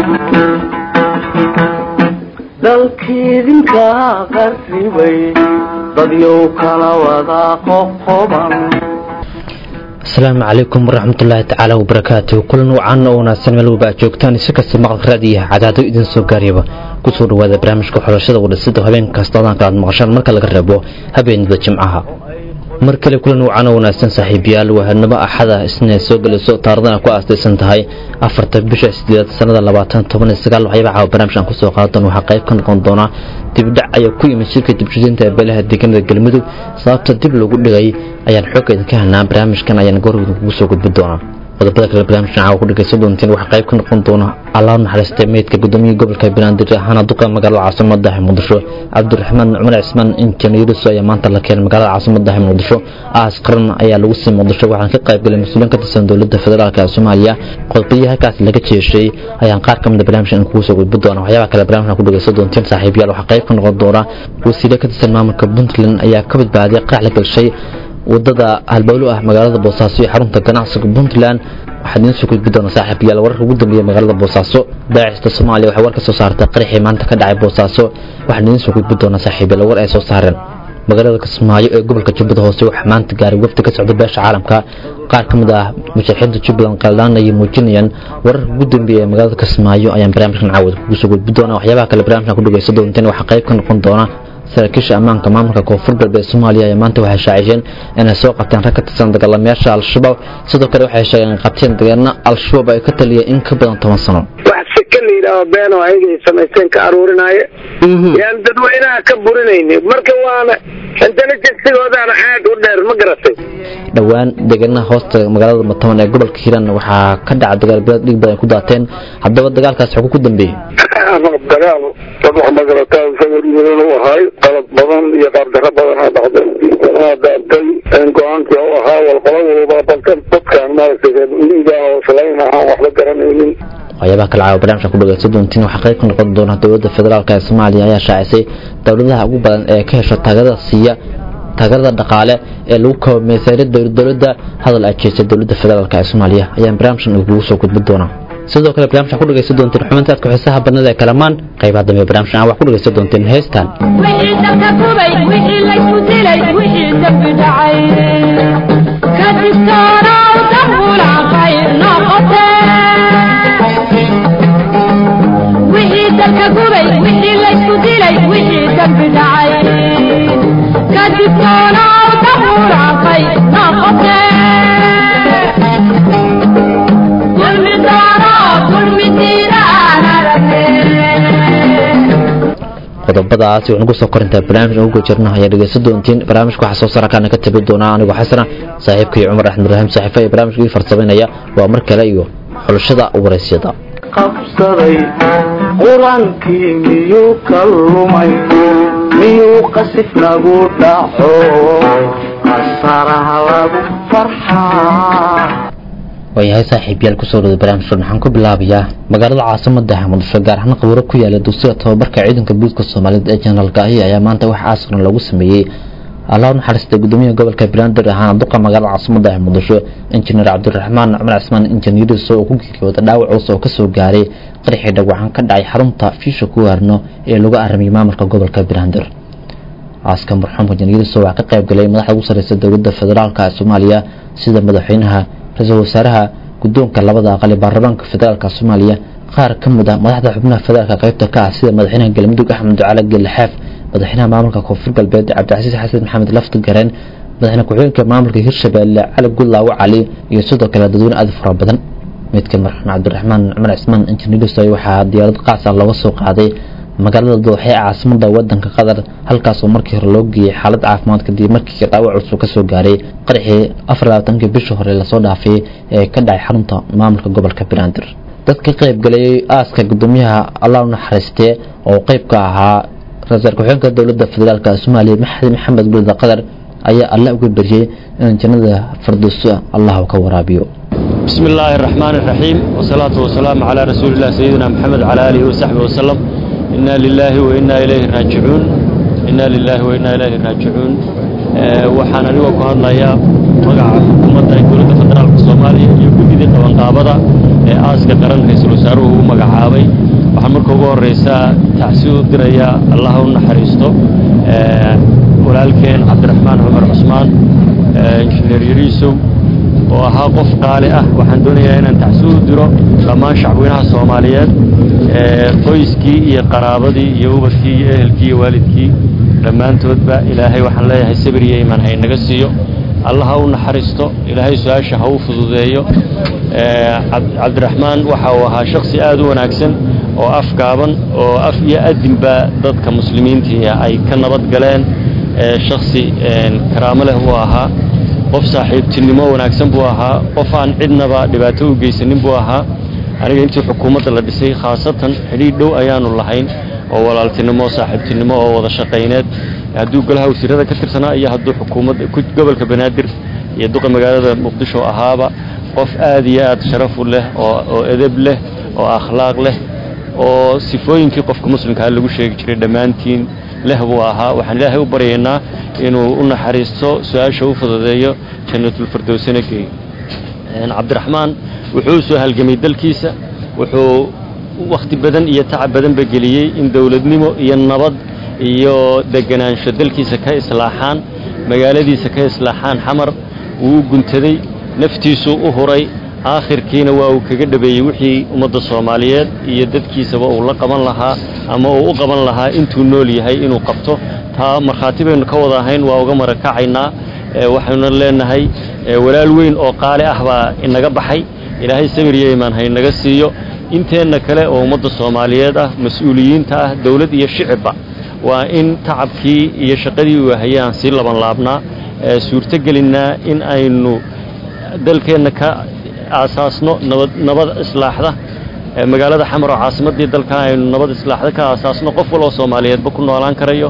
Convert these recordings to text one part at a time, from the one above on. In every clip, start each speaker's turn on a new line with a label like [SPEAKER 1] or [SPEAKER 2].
[SPEAKER 1] dalkiidinka qarribay dadyow kala wada qoqoban
[SPEAKER 2] asalaamu calaykum waraxmatullaahi tacaala wabarakaatu kulan wacan oo wanaagsan meel walba aad joogtaan si kasta maqalka raadiyaha cadaado idin soo gaariyaba kusoo dhawaada barnaamijka xulashada wadhasida habeen kasta odaanka aad maqashaan marka laga reebo habeenada jimcaha mar kale kulan wacan oo wanaagsan saaxiibayaal wahanimo axada isna soo gelayso taaradana ku aastaysan tahay afarta bisha sideedaad sanada labaatan toban iyo sagaal waxyaaba caawa barnaamijkan kusoo qaadadoon waxaa qayb ka noqon doona dibdhac ayaa ku yimid shirka dibshidinta beelaha deegaanada galmudug sababta dib lagu dhigay ayaan xooga idinka helnaa barnaamijkan ayaan goorgida kugu soo gudbin doonaa qodobada kale barnaamijkan caawa ku dhegaysan doontiin waxaa qayb ka noqon doona allah naxariistay meydka gudoomiyaha gobolka banaadir ahaana duqa magaalada caasimadaha muqdisho cabdiraxmaan cumar cismaan injineeriso ayaa maanta la keenay magaalada caasimadaha muqdisho aas qaran ayaa lagu sii muqdisho waxaan ka qaybgalay mas-uuliyiin ka tirsan dowladda federaalk ee soomaaliya qodobadii halkaas laga jeeshay ayaan qaar ka mida barnaamijkan kugu soo gudbin doona waxyaaba kale barnaamijkan ku dhegaysan doontiin saaxiibayaal waxaa qayb ka noqon doona wasiire ka tirsan maamulka puntland ayaa ka badbaaday qarax la galshay wadada halbowlo ah magaalada boosaaso iyo xarunta ganacsiga puntland waxaad idiin soo gudbi doona saaxiibayaal wararka ugu dambeeya magaalada boosaaso daacista soomaaliya waxay war ka soo saartay qaraxii maanta ka dhacay boosaaso waxaan idiin soo gudbi doona saaxiibayaal war ay soo saareen magaalada kismaayo ee gobolka jubbada hoose waxaa maanta gaaray wafdi ka socda beesha caalamka qaar ka mid ah mushaaxiinta jubbaland qaldaan ayay muujinayaan wararka ugu dambeeya ee magaalada kismaayo ayaan barnaamijkan caawad kugu soo gudbi doona waxyaabaha kale barnaamijkan ku dhegaysan doonteen waxaa qayb ka noqon doona saraakiisha ammaanka maamulka koonfur galbeed soomaaliya ayaa maanta waxay shaaciyeen inay soo qabteen rag ka tirsan dagaalamayaasha al-shabaab sidoo kale waxay sheegeen in qabteen dagaalna al-shabaab ay ka taliyeen in ka badan toban sano
[SPEAKER 3] wax sika la yidhaaho beenoo ayaga ay samaysteen ka aruurinaaye yaan dadweynaha ka burinayni marka waana intelligensigoodaana aad u dheer ma garatay
[SPEAKER 2] dhowaan deegaanaha hoosta magaalada mataban ee gobolka hiiraan waxaa ka dhaca dagaalbilaad dhig badan ku daateen haddaba dagaalkaas xoguu ku dambeeyey
[SPEAKER 3] dagaal dad wax magarataa sawiryadan u ahay qalad badan iyo qaabdaro badanaa dhacday aa daabtay go-aankii u ahaa walqolo walba balkan dadkaan maaragtay liiga oo islayn ahaan waxba garanaynin
[SPEAKER 2] waxyaabaha kale caawa barnaamijka ku dhagaysan doontiin waxaa qayb ka noqon doona dowladda federaalk ee soomaaliya ayaa shaacisay dowladaha ugu badan ee ka hesho taageerada siiya taageerada dhaqaale ee lagu kabo meesaaniyada dowladda hadal ay jeestay dowladda federaalk ee soomaaliya ayaan barnaamijkan kugu soo gudbin doonaa sidoo kale barnaamijkan ku dhagaysan doonteen xubinta aadka xiisaha badnada ee kalamaan qaybaha dambe barnaamijkan aan wax ku dhagaysan doonteen heestan
[SPEAKER 4] wixii dabka kubay wixii laysku dilay wixii dambi dhacay ka digtoonow dambulacay noqote wixii dabka kubay wixii laysku dilay wixii dambi dhacay ka digtoonow dambulacay noqote dulmi doono dulmi diidaan
[SPEAKER 2] qodobadaas waxaan ugu soo korintaa barnaamij ugu jirna ayaa dhegeysan doontiin barnaamijka waxaa soo saara kaana ka tabi doonaa anigoo xasana saaxiibkii cumar axmed ibraahim saaxiifa ee barnaamijka ii farsamaynaya waa mar kale iyo xulashada waraysyada
[SPEAKER 1] qabsaday qur-aankii miyuu ka lumay miyuu qasif nagu dhaco qasaraha lagu farxaa
[SPEAKER 2] waayahay saaxiibyaal kusoo dhawada barnaamijkan waxaan ku bilaabayaa magaalada caasimada muqdisho gaar ahaan qaburo ku yaala dugsiga tababarka ciidanka booliska soomaaliyeed ee jenaraalka ahi ayaa maanta wax aasqan loogu sameeyey allah naxariista gudoomiyaha gobolka banaadir ahaana duqa magaalada caasimada muqdisho injineer cabdiraxmaan cumar cismaan injineeriso oo ku geeriyooda dhaawac culus oo kasoo gaaray qaraxii dhagwacan ka dhacay xarunta fiisha ku waarno ee lagu aramiyay maamulka gobolka banaadir aaska marxuumka injineeriso waxaa ka qayb galay madaxda ugu sareysa dowladda federaalk ee soomaaliya sida madaxweynaha ra-iisul wasaaraha guddoonka labada aqal ee baarlamaanka federaalk soomaaliya qaar ka mid a madaxda xubnaha federaalka qaybta ka ah sida madaxweynaha galmudug axmed ducaale gelixaaf madaxweynaha maamulka koonfur galbeed cabdicasiis xasan maxamed lafti gareen madaxweyne ku-xigeenka maamulka hirshabeelle cali gudlaawo cali iyo sidoo kale dadweyne aad fara badan midka marxuum cabdiraxmaan cumar cismaan injineerisoy waxaa diyaarad qaas ah looga soo qaaday magaalada dooxe ee caasimada wadanka qatar halkaas oo markii hore loo geeyey xaalad caafimaad kadib markii dhaawac culus kasoo gaaray qaraxii afar labaatankii bishii hore lasoo dhaafay ee ka dhacay xarunta maamulka gobolka banaadir dadka qayb galayay aaska gudoomiyaha allah naxariistee oo qeyb ka ahaa ra-iisul ku-xigeenka dowladda federaalk soomaaliya maxamed maxamed gulida qatar ayaa alle uga beriyey in jannada firdowso allah ka waraabiyo
[SPEAKER 5] بسم الله الرحمن الرحيم والصلاة والسلام على رسول الله سيدنا محمد وعلى آله وصحبه وسلم إنا لله وإنا إليه راجعون إنا لله وإنا إليه راجعون waxaan anigoo ku hadlayaa magaca xukuumadda ee dowladda federaalka soomaaliya iyo guddidii qabanqaabada ee aaska qaran ra-iisul wasaaruhu uu magacaabay waxaan marka ugu horreysaa tacsi u dirayaa allaha u naxariisto walaalkeen cabdiraxmaan cumar cusmaan injineer yariisow oo ahaa qof qaali ah waxaan doonayaa inaan tacsi u diro dhammaan shacweynaha soomaaliyeed qoyskii iyo qaraabadii iyo ubadkii iyo ehelkii iyo waalidkii dhammaantoodba ilaahay waxaan leeyahay sabir iyo imaan haynaga siiyo allah ha u naxariisto ilaahay su-aasha ha u fududeeyo cabdiraxmaan waxa uu ahaa shaksi aad u wanaagsan oo afgaaban oo af iyo adinba dadka muslimiintii ay ka nabad galeen shaksi karaamo leh buu ahaa qof saaxiibtinimo wanaagsan buu ahaa qof aan cidnaba dhibaato u geysanin buu ahaa aniga intii xukuumadda la dhisay khaasatan xidhiidh dhow ayaanu lahayn oo walaaltinimo saaxiibtinimo oo wada shaqayneed hadduu golaha wasiirada ka tirsanaa iyo hadduu xukuumadda gobolka banaadir iyo duqa magaalada muqdisho ahaaba qof aad iyo aad sharafu leh oo edeb leh oo akhlaaq leh oo sifooyinkii qofka muslimkaa lagu sheegi jiray dhammaantiin leh buu ahaa waxaan ilaahay u baryaynaa inuu u naxariisto su-aasha u fududeeyo jannatulfirdowsana geeyo cabdiraxmaan wuxuu soo halgamay dalkiisa wuxuu wakhti badan iyo tacab badanba geliyey in dowladnimo iyo nabad iyo deganaansho dalkiisa ka islaaxaan magaaladiisa ka islaaxaan xamar wuu u guntaday naftiisuu u huray aakhirkiina waa uu kaga dhabeeyey wixii ummadda soomaaliyeed iyo dadkiisaba uu la qaban lahaa ama uu u qaban lahaa intuu nool yahay inuu qabto taa markhaati baynu ka wada ahayn waa uga marakacaynaa waxaynu leenahay walaal weyn oo qaali ah baa inaga baxay ilaahay sabir iyo imaan haynaga siiyo inteenna kale oo ummadda soomaaliyeed ah mas-uuliyiinta ah dowlad iyo shicibba waa in tacabkii iyo shaqadii uu hayay aan sii laban laabnaa suurtogelinnaa in aynu dalkeenna ka aasaasno nabad nabad islaaxda magaalada xamar oo caasimaddii dalka aynu nabad islaaxda ka aasaasno qof waloo soomaaliyeedba ku noolaan karayo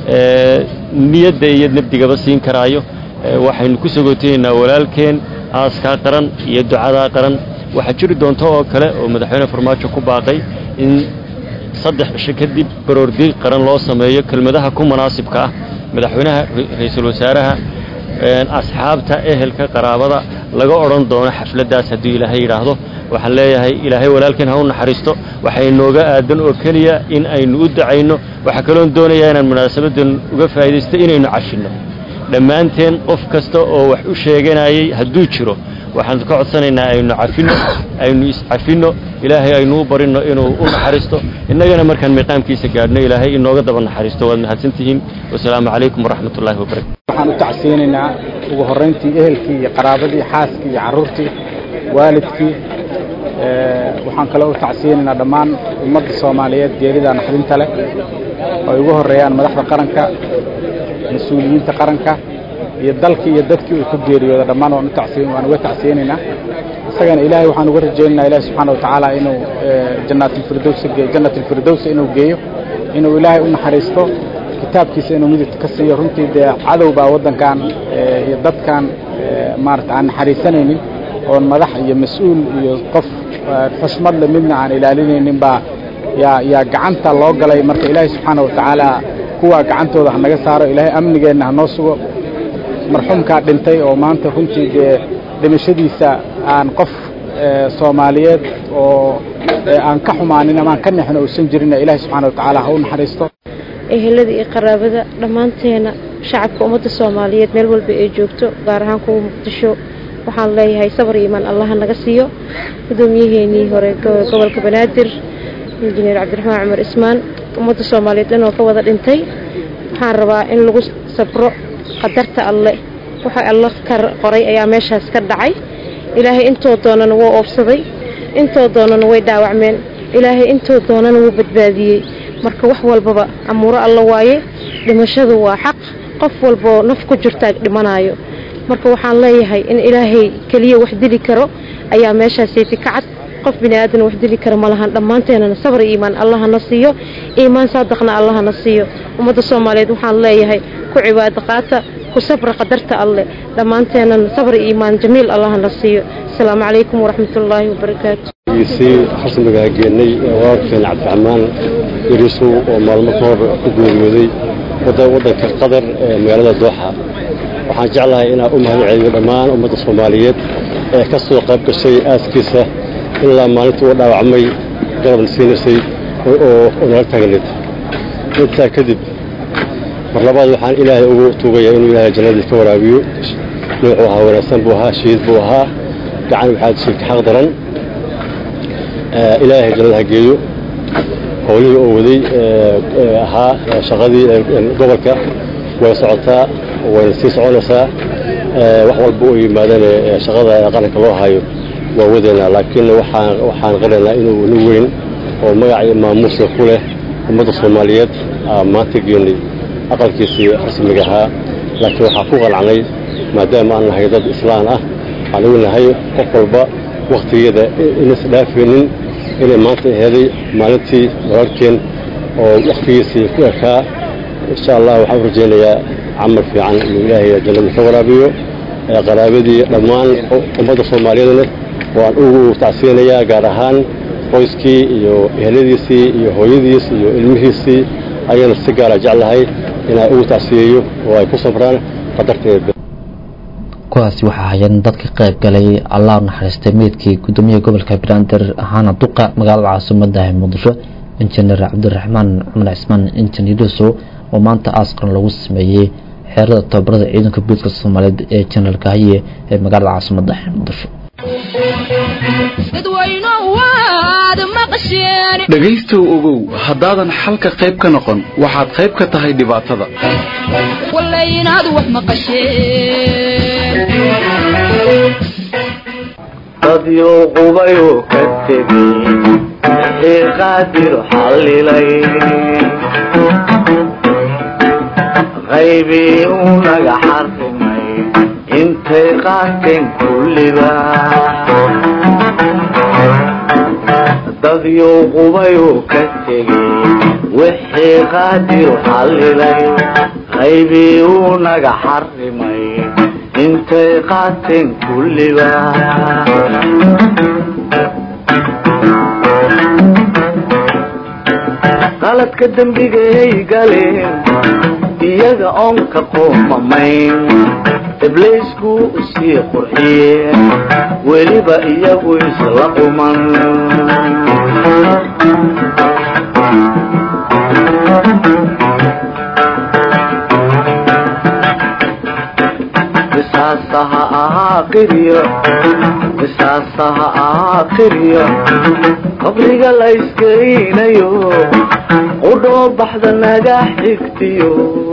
[SPEAKER 5] niyadda iyo nabdigaba siin karaayo waxaynu ku sogootayeynaa walaalkeen aaskaa qaran iyo ducadaa qaran waxaa jiri doonta oo kale oo madaxweyne farmaajo ku baaqay in saddex cisho kadib baroordiiq qaran loo sameeyo kelmadaha ku munaasibka ah madaxweynaha ra-iisul wasaaraha asxaabta ehelka qaraabada laga odhan doono xafladdaas hadduu ilaahay yidhaahdo waxaan leeyahay ilaahay walaalkeen ha u naxariisto waxay nooga aadan oo keliya in aynu u dacayno waxaa kaloon doonayaa inaan munaasabaddan uga faa'iidaysto inaynu cashinno dhammaanteen qof kasta oo wax u sheeganayay hadduu jiro waxaan ka codsanaynaa aynu cafinno aynu iscafinno ilaahay aynu u barinno inuu u naxariisto innagana markaan miiqaamkiisa gaadhno ilaahay inooga daba naxariisto waad mahadsantihiin wasalaamu calaykum waraxmat ullaahi wabarakatu
[SPEAKER 6] waxaan u tacsiyeynaynaa ugu horrayntii ehelkii iyo qaraabadii xaaskii iyo carruurtii waalidkii waxaan kaloo u tacsiyeynaynaa dhammaan ummadda soomaaliyeed geerida naxdinta leh oo ay ugu horreeyaan madaxda qaranka mas-uuliyiinta qaranka iyo dalkii iyo dadkii uu ku geeriyooda dhammaan waan u tacsiyen waan uga tacsiyeynaynaa isagana ilaahay waxaan uga rajaynaynaa ilaahi subxaana wa tacaala inuu jannaatilfirdowsa geeyo jannatilfirdowsa inuu geeyo inuu ilaahay u naxariisto kitaabkiisa inuu midigta ka siiyo runtii dee cadow baa waddankan iyo dadkan maarata aan naxariisanaynin oon madax iyo mas-uul iyo qof xushmad le midna aan ilaalinaynin baa yaa yaa gacanta loo galay marka ilaahay subxaana wa tacaala kuwaa gacantooda ha naga saaro ilaahay amnigeenna ha noo sugo marxuumkaa dhintay oo maanta runtii dee dhimashadiisa aan qof soomaaliyeed oo aan ka xumaanin ama aan ka nexin uusan jirinna ilaahay subxaana wa tacaala ha u naxariisto
[SPEAKER 7] ehelada iyo qaraabada dhammaanteena shacabka ummadda soomaaliyeed meel walba ay joogto gaar ahaan kuwa muqdisho waxaan leeyahay sabar iyo imaan allaha naga siiyo gudoomiyaheenii hore gobolka banaadir injineer cabdiraxmaan cumar ismaan ummadda soomaaliyeed dhan oo ka wada dhintay waxaan rabaa in lagu sabro qadarta alle waxa alla ka qoray ayaa meeshaas ka dhacay ilaahay intoo doonana wuu oobsaday intoo doonana way dhaawacmeen ilaahay intoo doonana wuu badbaadiyey marka wax walbaba amuuro alla waaye dhimashadu waa xaq qof walboo naf ku jirtaa dhimanaayo marka waxaan leeyahay in ilaahay keliya wax dili karo ayaa meeshaasaysi ka cad qof bini aadan wax dili kara ma lahan dhammaanteenana sabar iyo iimaan allahana siiyo iimaan saadaqna allahana siiyo ummadda soomaaliyeed waxaan leeyahay ku cibaado qaata ku sabra qadarta alleh dhammaanteenana sabar iyo iimaan jamiil allahana siiyo asalaamu calaykum waraxmatullaahi wabarakaatu
[SPEAKER 8] sii xasnigaa geenay walaalkeen cabdiraxmaan yariisow oo maalmo ka hor ku geeriyooday waddanka qatar ee magaalada dooxa waxaan jeclahay inaan u mahad celiyo dhammaan ummadda soomaaliyeed ee ka soo qayb gashay aaskiisa ilaa maalintii uu dhaawacmay garabna siinaysay oo nala taagneed intaa kadib mar labaad waxaan ilaahay ugu tuugayaa inuu ilaahay jannadii ka waraabiyo nuuxuu ahaa wanaagsan buu ahaa shahiid buu ahaa gacan waxaad sheegtay xaq daran ilaahay jannada ha geeyo howlihii oo waday ahaa shaqadii gobolka way socotaa wayna sii soconaysaa wax walba oo yimaadane shaqada qaranka loo hayo waa wadeynaa laakiin waxaan waxaan qaraynaa inuu nin weyn oo magac iyo maamuuska ku leh ummadda soomaaliyeed maanta geenay aqalkiisii rasmiga ahaa laakiin waxaa ku qalacnay maadaama aan nahay dad islaan ah waxaan ugu nahay qof walba wakhtigeeda inas dhaafaynin inay maanta aheeday maalintii walaalkeen oo wakhtigiisii ku ekaa insha allah waxaan u rajaynayaa camal fiican inuu ilaahay jannada ka waraabiyo qaraabadii dhammaan ummadda soomaaliyeedna waan ugu tacsiyanayaa gaar ahaan qoyskii iyo eheladiisii iyo hooyadiis iyo ilmihiisii ayana si gaara jeclahay inaan ugu tacsiyeeyo oo ay ku sabraan qadarteeda
[SPEAKER 2] kuwaasi waxaa hayeen dadka qayb galay allah naxariistay meydkii gudoomiyaha gobolka banaadir ahaana duqa magaalada caasimadda ee muqdisho injineer cabdiraxmaan cumar cismaan injineer yuusuf oo maanta aasqaran lagu sameeyey xeerada tababarada ciidanka booliska soomaaliyeed ee jenaraalka haye ee magaalada caasimadda ee muqdisho
[SPEAKER 9] dhegaystow ogow haddaadan xalka qayb ka noqon waxaad qayb ka tahay dhibaatada
[SPEAKER 1] dadyo qubayu ka tegey wixii qaadir xallilay qaybii uu naga xarrimay intay qaateen kulliba dadyo qubayu ka tegey wixii qaadir xallilay qaybii uu naga xarrimay intay qaateen kulliba qaladka dembigay galeen iyaga oon ka qoomamayn ibliisku sii qurxiyeen weliba iyagu isla quman qisaasaha aakhiriyo qisaasaha aakhiriyo qabriga la iskeynayo qudhoo baxda naga xigtiyo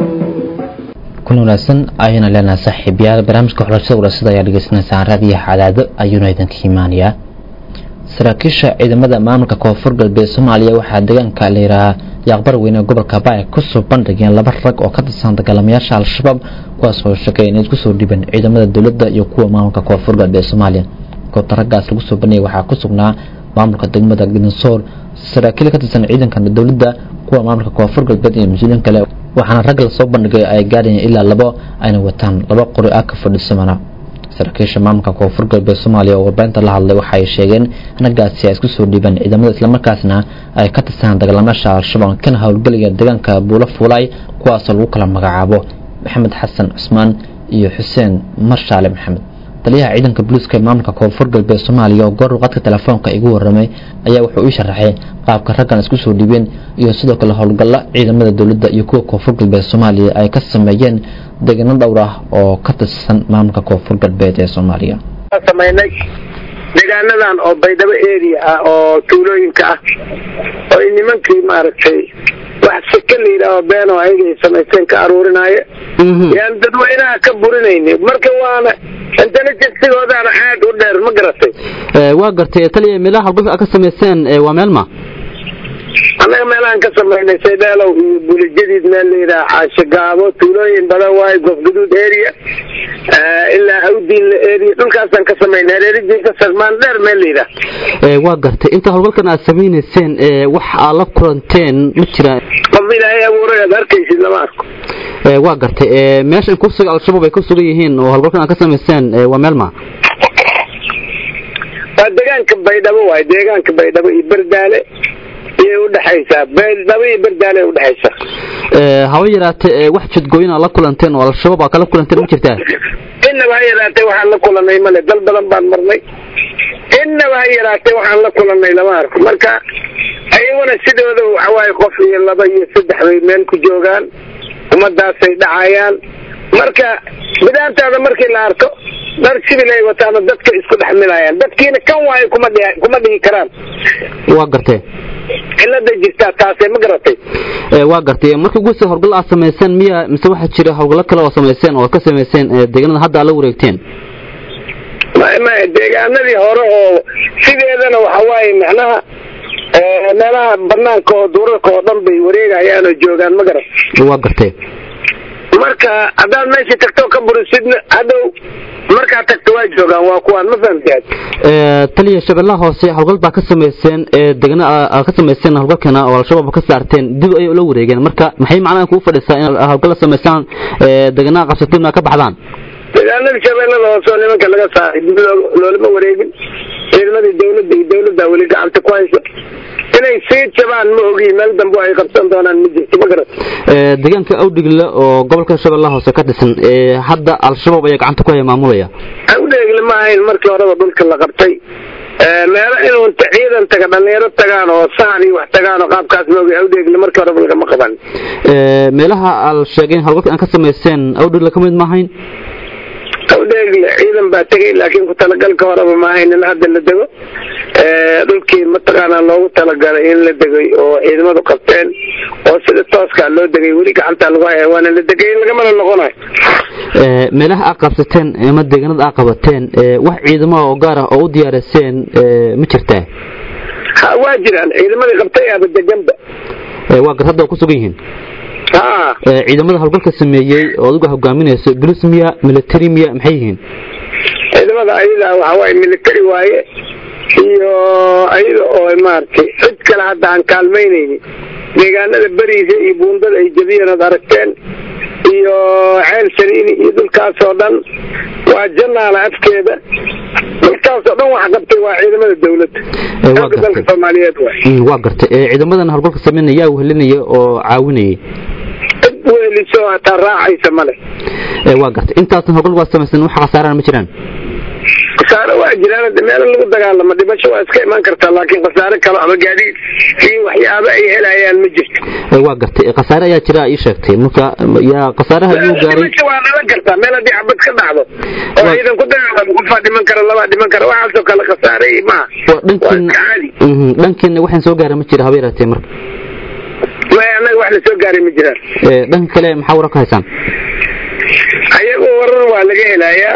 [SPEAKER 2] kun wanaagsan ayayna leenahay saaxiibayaal barnaamijka xulashada warasada ayaa dhegeysanaysaan raadiyaha cadaado ayuuna idinka imaanayaa saraakiisha ciidamada maamulka koonfur galbeed soomaaliya waxaa deegaanka la yidhaahaa yaaqbar weyne gobolka baay kusoo bandhigeen laba rag oo ka tirsan dagaalamayaasha al-shabaab kuwaas oo sheegay inay isku soo dhiibeen ciidamada dowladda iyo kuwa maamulka koonfur galbeed soomaaliya goobta raggaas lagu soo bandhigay waxaa ku sugnaa maamulka degmada gidinsoor saraakiil ka tirsan ciidanka dowladda kuwa maamulka koonfur galbeed iyo mas-uuliyiin kale waxaana rag lasoo bandhigay ay gaadhayeen ilaa labo ayna wataan laba qori ah ka fadhisamana saraakiisha maamulka koonfur galbeed soomaaliya oo warbaahinta la hadlay waxay sheegeen raggaasi ay isku soo dhiibeen ciidamada islamarkaasna ay ka tirsanaan dagaalamaasha al-shabaab kana howlgelaya deegaanka buulo fuulay kuwaasoo lagu kala magacaabo maxamed xasan cusmaan iyo xuseen marshaale maxamed taliyaha ciidanka booliiska ee maamulka koonfur galbeed soomaaliya oo goor waqadka telefoonka igu waramay ayaa wuxuu ii sharaxay qaabka raggan isku soo dhiibeen iyo sidoo kale howlgalla ciidamada dowladda iyo kuwa koonfur galbeed soomaaliya ay ka sameeyeen deegaano dhowr ah oo ka tirsan maamulka koonfur galbeed ee soomaaliya
[SPEAKER 3] samaynay deegaanadan oo baydhabo area ah oo tuulooyinka ah oo ay nimankii maaragtay wax sika la yidhaaho beenoo ayaga ay samaysteen ka aruurinaayo yaan dadweynaha ka burinayni marka waana intelligensigoodaana aad u dheer ma garatay
[SPEAKER 10] waa gartay taliya meelaha halguf ka samayseen waa meelma
[SPEAKER 3] annaga meelahaan ka samaynay saydheelow iyo bulijadiid meel la yidhaha caashigaabo tuulooyin badan waayo gofguduud area ilaa awdiinla area dhulkaasaan ka samaynay hareeridiisa sarmaan dheer meel la yidhaha
[SPEAKER 10] waa gartay inta howlgalkan aad samaynayseen wax aad la kulanteen ma jiraan
[SPEAKER 3] qof ilaahay abuuray aad arkaysid lama arko
[SPEAKER 10] waa gartay meesha kursiga al-shabaab ay ku sugan yihiin oo howlgalkan aad ka samayseen waa meelma
[SPEAKER 3] waa deegaanka baydhabo waayo deegaanka baydhabo iyo berdaale iyay udhexe udhexaysaa beeldhabo iyo berdaale udhexaysa
[SPEAKER 10] Ee, haba yaraatee ee, wax jidgooyin aad la kulanteen oo al-shabaab aad kala kulanteen ma jirtaa
[SPEAKER 3] innaba ha yaraatee waxaan la kulanay male dal badan baan marnay innaba ha yaraatee waxaan la kulanay lama arko marka ayaguna sidooda waxawaaye qof iyo laba iyo saddex bay meel ku joogaan ummadaasay dhacayaan marka bidaantaada markii la arko dhar sibil ay wataana dadka isku dhex milayaan dadkiina kan waayo kuma dhihi kuma dhihi karaan
[SPEAKER 10] waa gartee
[SPEAKER 3] cilada jirtaa taasee ma garatay
[SPEAKER 10] Ee, waa gartay marka guusa howlgal aad samayseen miya mise waxaa jira howlgallo kale oo samayseen oo aad ka samayseen ee, deegaanada hadda aad la wareegteen
[SPEAKER 3] ma- ma deegaanadii hore oo sideedana waxa waaye macnaha eh, meelaha banaanka oo duurarka oo dhan bay wareegayaan oo joogaan ma garat
[SPEAKER 10] waa gartee
[SPEAKER 3] marka haddaad meesha tagto ka burisidna hadhow markaad tagto waa joogaan waa kuwaan ma fahamtaad
[SPEAKER 10] Ee, taliya shabeellaha hoose howlgal baa ka samayseen ee degana aad ka samayseen howlgalkana oo al-shabaab ka saarteen dib ayay ula wareegeen marka maxay macnaha kugu fadhisaa in howlgal la samaysaan ee degana qabsateen aa ka baxdaan
[SPEAKER 3] deegaanadii shabeellada hoose oo nimanka laga saaray dib loo- loolama wareegin ciidamadii dawladda iyo dawladda weli gacanta ku haysa inay sii jabaan ma ogi meel dambe ay qabsan doonaan ma jirto ma garat
[SPEAKER 10] Ee, deegaanka awdhigle oo gobolka shabeellaha hoose ka dhisan ee hadda al-shabaab ayaa gacanta ku haya maamulaya
[SPEAKER 3] awdheegle ma ahayn markii horeba dhulka la qabtay Eh, meelo inuu inta ciidan taga dhalinyaro tagaan oo sahan iyo wax tagaan oo qaabkaas ma ogi awdheegle markii horeba lagama qaban
[SPEAKER 10] Ee, meelaha al sheegeen howlgalka aan ka samayseen awdhigle ka mid maahayn
[SPEAKER 3] awdheegle ciidan baa tegay laakiin ku talagalka horeba ma ahayn in hadda la dego Eh, dhulkii mataqaanaa loogu talagalay in la degay oo ciidamadu qabteen oo sida tooskaa loo degay weli gacantaa lagu haya waana la degay lagamana noqonayo
[SPEAKER 10] Ee, meelaha aad qabsateen ama deegaanada aad qabateen ee, wax ciidamo oo gaar ah oo u diyaariseen ee, ma jirtaa
[SPEAKER 3] ha waa jiraan ciidamadii qabtay aaba deganba
[SPEAKER 10] Ee, waa gar hadda oo ku sugan yihiin
[SPEAKER 3] ha
[SPEAKER 10] Ee, ciidamada howlgalka sameeyey oo adigu hogaaminayso bolis miya military miya maxay yihiin
[SPEAKER 3] ciidamada ayada waxa waaye military waaye iyo ayada oo maaragtay cid kale hadda aan kaalmaynaynin deegaanada beriisa iyo buundada ay jabiyeen ood aragteen iyo ceel saliini iyo dhulkaas oo dhan waa janaala afkeeda dhulkaas oo dhan waxa qabtay waa ciidamada dawladda
[SPEAKER 10] Ee, waa
[SPEAKER 3] dalka dalka
[SPEAKER 10] gartay
[SPEAKER 3] soomaaliyeed waay
[SPEAKER 10] Mm, waa gartay Ee, ciidamadan howlgalka sameynaya yaa wehelinaya oo caawinayay
[SPEAKER 3] cid weheliso hataa raacaysa male
[SPEAKER 10] Ee, waa gartay intaasan howlgal waa samaysan wax khasaarana ma jiraan
[SPEAKER 3] khasaare waa jiraan hadda meelo lagu dagaalamo dhimasho waa iska imaan kartaa laakiin khasaare kale ama gaadiid iyo waxyaabo ay helayaan ma jirto
[SPEAKER 10] Ee, waa gartay Ee, khasaare ayaa jira ii sheegtay marka yaa khasaaraha ayuu gaaray
[SPEAKER 3] dhimasho waa dhalan kartaa meel haddii xabad ka dhacdo oo
[SPEAKER 10] Waa-
[SPEAKER 3] ciidan ku dagaalamo qofaa dhiman kara labaa dhiman kara waxaasoo kale khasaare maaha
[SPEAKER 10] waa
[SPEAKER 3] waa
[SPEAKER 10] dhankiin
[SPEAKER 3] iska caadi
[SPEAKER 10] Mhm, dhankiina waxaan soo gaara ma jira haba yaraatee marka
[SPEAKER 3] maya annaga wax la soo gaaray ma jiraan
[SPEAKER 10] Ee, dhanka kale maxaa warar ka haysaan
[SPEAKER 3] ayagoo warar waa laga helayaa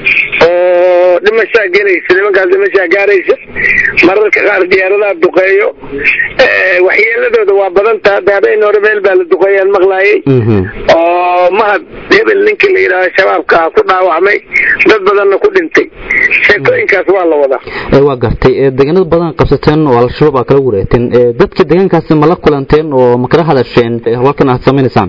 [SPEAKER 3] oo dhimashaa gelaysa nimankaas dhimashaa gaaraysa mararka qaar diyaaradaha duqeeyo Eh, waxyeeladooda waa badan taha hadda habeen hore meel baa la duqeeyaan maqlaayay
[SPEAKER 10] Mhm.
[SPEAKER 3] oo mahad hebel ninkii la yidhaahdo shabaabka ku dhaawacmay dad badanna ku dhintay sheekooyinkaas waa la wadaa
[SPEAKER 10] Ee, waa gartay Ee, deegaanada badan qabsateen oo al-shabaab aad kala wareegteen Ee, dadka deegaankaasi ma la kulanteen oo ma kala hadasheen ee, howlgalkan aad samaynaysaan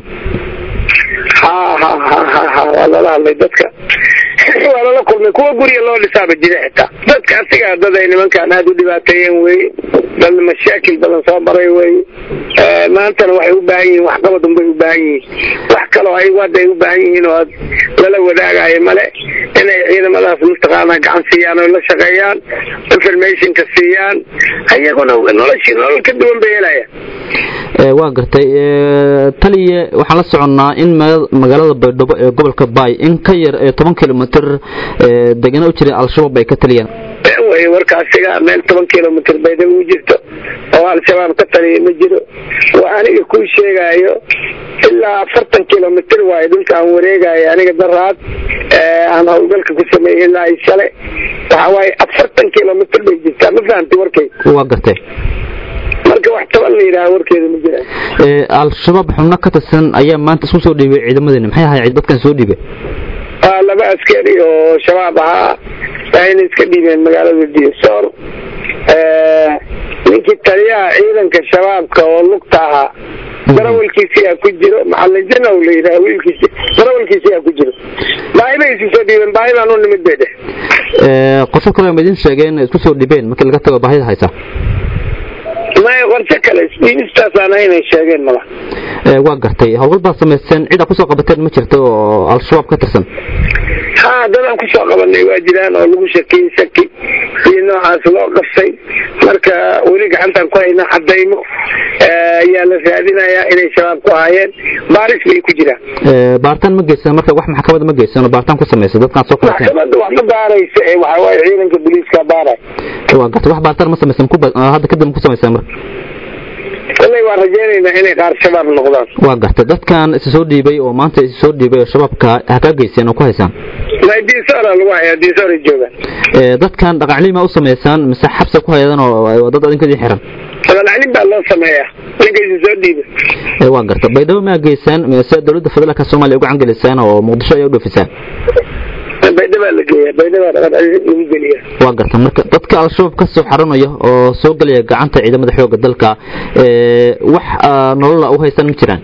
[SPEAKER 3] ha ha ha ha ha waa lala hadlay dadka waa lala kulmay kuwa gurya loo dhisaaba jira xitaa dadka asigaa dad ay nimankaan aada u dhibaateeyeen weye dad mashaakil badan soo maray weye Eh, maantana waxay u baahan yihiin waxqabad unbay u baahan yihiin wax kaloo ayagu hadda ay u baahan yihiin oo aad lala wadaagayo male inay ciidamadaas mataqaanaa gacan siiyaan oo la shaqeeyaan informationka siiyaan ayaguna noloshii nolol ka duwan bay helayaan
[SPEAKER 10] Ee, waa gartay Ee, taliye waxaan la soconnaa in maga- magaalada baydhabo ee gobolka baay in ka yar ee toban kilomitr ee, deegaano u jira al-shabaab ay ka taliyaan
[SPEAKER 3] been weye warkaasiga meel toban kilomitr baydhabo u jirto oo al-shabaab ka taliya ma jiro waa aniga kuu sheegaayo ilaa afartan kilomitr waayo dhulka aan wareegayo aniga daraad ee, aan howlgalka ku sameeyey ilaa ay shale waxa waaye afartan kilomitr bay jirtaa ma fahamtay warkay
[SPEAKER 10] waa gartay
[SPEAKER 3] marka wax toban la yidhaha warkeeda ma jiraan
[SPEAKER 10] Ee, al-shabaab xubno ka tirsan ayaa maanta isku soo dhiibay ciidamadeena maxay ahayd dadkan soo dhiibay
[SPEAKER 3] waa laba askari oo shabaab ahaa waxayna iska dhiibeen magaalada diisoor ninkii taliyaha ciidanka shabaabka oo lugta ahaa darawalkiisiyaa ku jiro macalin janow la yidhaha wiilkiisi darawalkiisiyaa ku jiro baahi bay isu soo dhiibeen baahi baan u nimid bay dheh
[SPEAKER 10] Ee, qorshe kale ma idin sheegeen inay isku soo dhibeen markii laga tago baahida haysa
[SPEAKER 3] maya qorshe kale isdhiibistaasaan inay sheegeen mala
[SPEAKER 10] Ee, waa gartay howlgal baad samayseen cid aad kusoo qabateen ma jirto oo al-shabaab ka tirsan
[SPEAKER 3] ha dadaan kusoo qabanay waa jiraan oo lagu shakiyey shaki iyo noocaas loo qabsay marka weli gacantaan ku haynaa cadaymo eh, ayaa la raadinayaa inay shabaab ku ahaayeen baaris bay ku jiraan
[SPEAKER 10] Ee, baaritaan ma geysan marka wax maxkamada ma geysan oo baaritaan ku samaysa dadkaan soo qabateen
[SPEAKER 3] maxkamadda wax ma baaraysa ee waxa waaye ciidanka booliiska baaray
[SPEAKER 10] waa gartay wax baaritaan ma samaysan ku ba- ah, hadda kadib ma ku samaysaan marka
[SPEAKER 3] kolley waan rajaynaynaa inay qaar shabaab noqdaan
[SPEAKER 10] waa gartay dadkan isa soo dhiibay oo maanta isa soo dhiibay oo shabaabka ha kaa geyseen oo ku haysaan
[SPEAKER 3] ma diisoora lagu hayaa diisoora joogaan
[SPEAKER 10] Ee, dadkan dhaqancilima u samaysaan mise xabsa ku haydan oo oo dad adinkadii xiran
[SPEAKER 3] dabaalcelin baa loo sameeyaa ninkaysa soo dhiiba
[SPEAKER 10] Ee, waa gartay baydhabo ma geysaan mise dowladda federaalka soomaaliya uga cangelisaan oo muqdisho ayaa u dhoofisaan
[SPEAKER 3] baydhabaa la geeyaa baydhabaa dhaqancelin lagu geliyaa
[SPEAKER 10] waa garta marka dadka al-shabaab ka soo xaranaya oo soo gelaya gacanta ciidamada xoogga dalka ee, wax ah, nolola u haysan ma jiraan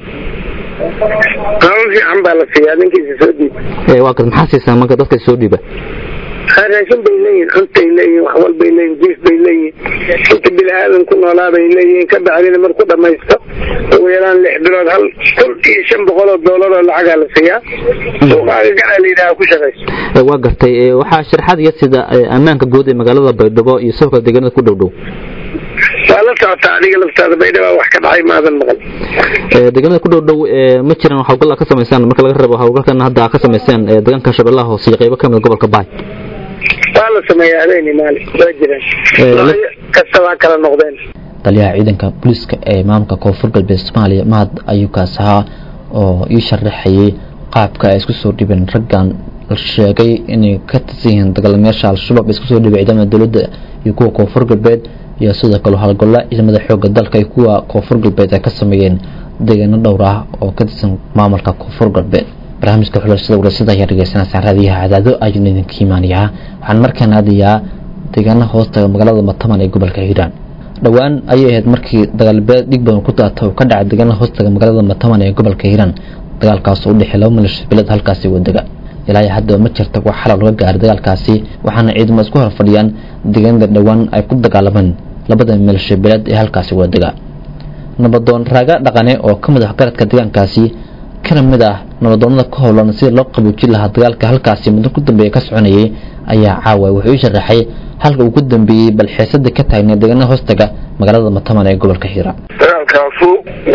[SPEAKER 3] nolol fiican baa la siiyaa ninkiisa soo dhiiba
[SPEAKER 10] Ee, waa garta maxaa siisaan marka dadka soo dhiiba
[SPEAKER 3] raashin bay leeyihin cuntay leeyihin wax walbay leeyihin jiif bay leeyihin inta bini aadan ku noolaa bay leeyihin ka bacdina marku dhamaysto ugu yaraan lix bilood hal kun iyo shan boqol oo doolar oo lacagaa la siiyaa suuqaaga gaca la yidhaha ku shaqayso
[SPEAKER 10] Ee, waa gartay ee, waxaa sharaxaad iyo sida ee, ammaanka guud ee magaalada baydhabo iyo sidoo kale deegaanada ku dhow dhow
[SPEAKER 3] waa la socotaa adiga laftaada baydhabaa wax ka dhacay maadan maqal
[SPEAKER 10] Ee, deegaanada ku dhow dhow ee, ma jiraan hawlgal aad ka samaysaan marka laga reebo hawlgalkan hadda aad ka samayseen ee, deegaanka shabeellaha hoose iyo qaybo ka mid ah gobolka baay
[SPEAKER 3] waa la sameeyaa habeeni maalin waa jiraan
[SPEAKER 10] Eh, la-
[SPEAKER 3] Noocyo kasta waa kala noqdeen
[SPEAKER 2] taliyaha ciidanka booliiska ee maamulka koonfur galbeed soomaaliya mahad ayuu kaas ahaa oo ii sharaxayay qaabka ay isku soo dhibeen raggan la sheegay inay ka tirsan yihiin dagaalamayaasha al-shabaab ee isku soo dhibay ciidamada dowladda iyo kuwa koonfur galbeed iyo sidoo kale howlgalla ciidamada xoogga dalka iyo kuwa koonfur galbeed ay ka sameeyeen deegaano dhowr ah oo ka tirsan maamulka koonfur galbeed barnaamijka xulashada warasada ayaa dhegeysanaysaan raadiyaha cadaado ayuuna idinka imaanayaa waxaan markaan aadayaa deegaana hoostaga magaalada mataman ee gobolka hiiraan dhowaan ayay ahayd markii dagaalbeed dhig badan ku daata uu ka dhacay deegaana hoostaga magaalada mataman ee gobolka hiiraan dagaalkaas oo u dhexeey laba maleeshiya bilad halkaasi wadega ilaa iyo hadda ma jirta wax xalal laga gaaray dagaalkaasi waxaana ciidamo isku hor fadhiyaan deegaanada dhowaan ay ku dagaalameen labada maleeshiya bilad ee halkaasi wadega nabadoon raaga dhaqane oo ka mid ah garadka deegaankaasi kana mid ah nabadoonada ka howlan sidii loo qaboojin lahaa dagaalka halkaasi muddo ku dambeeya ka soconayay ayaa caawa wuxuu ii sharaxay halka uu ku dambeeyey bal xiisada ka taagna deegaanada hoostaga magaalada mataman ee gobolka hiira
[SPEAKER 3] dagaalkaasu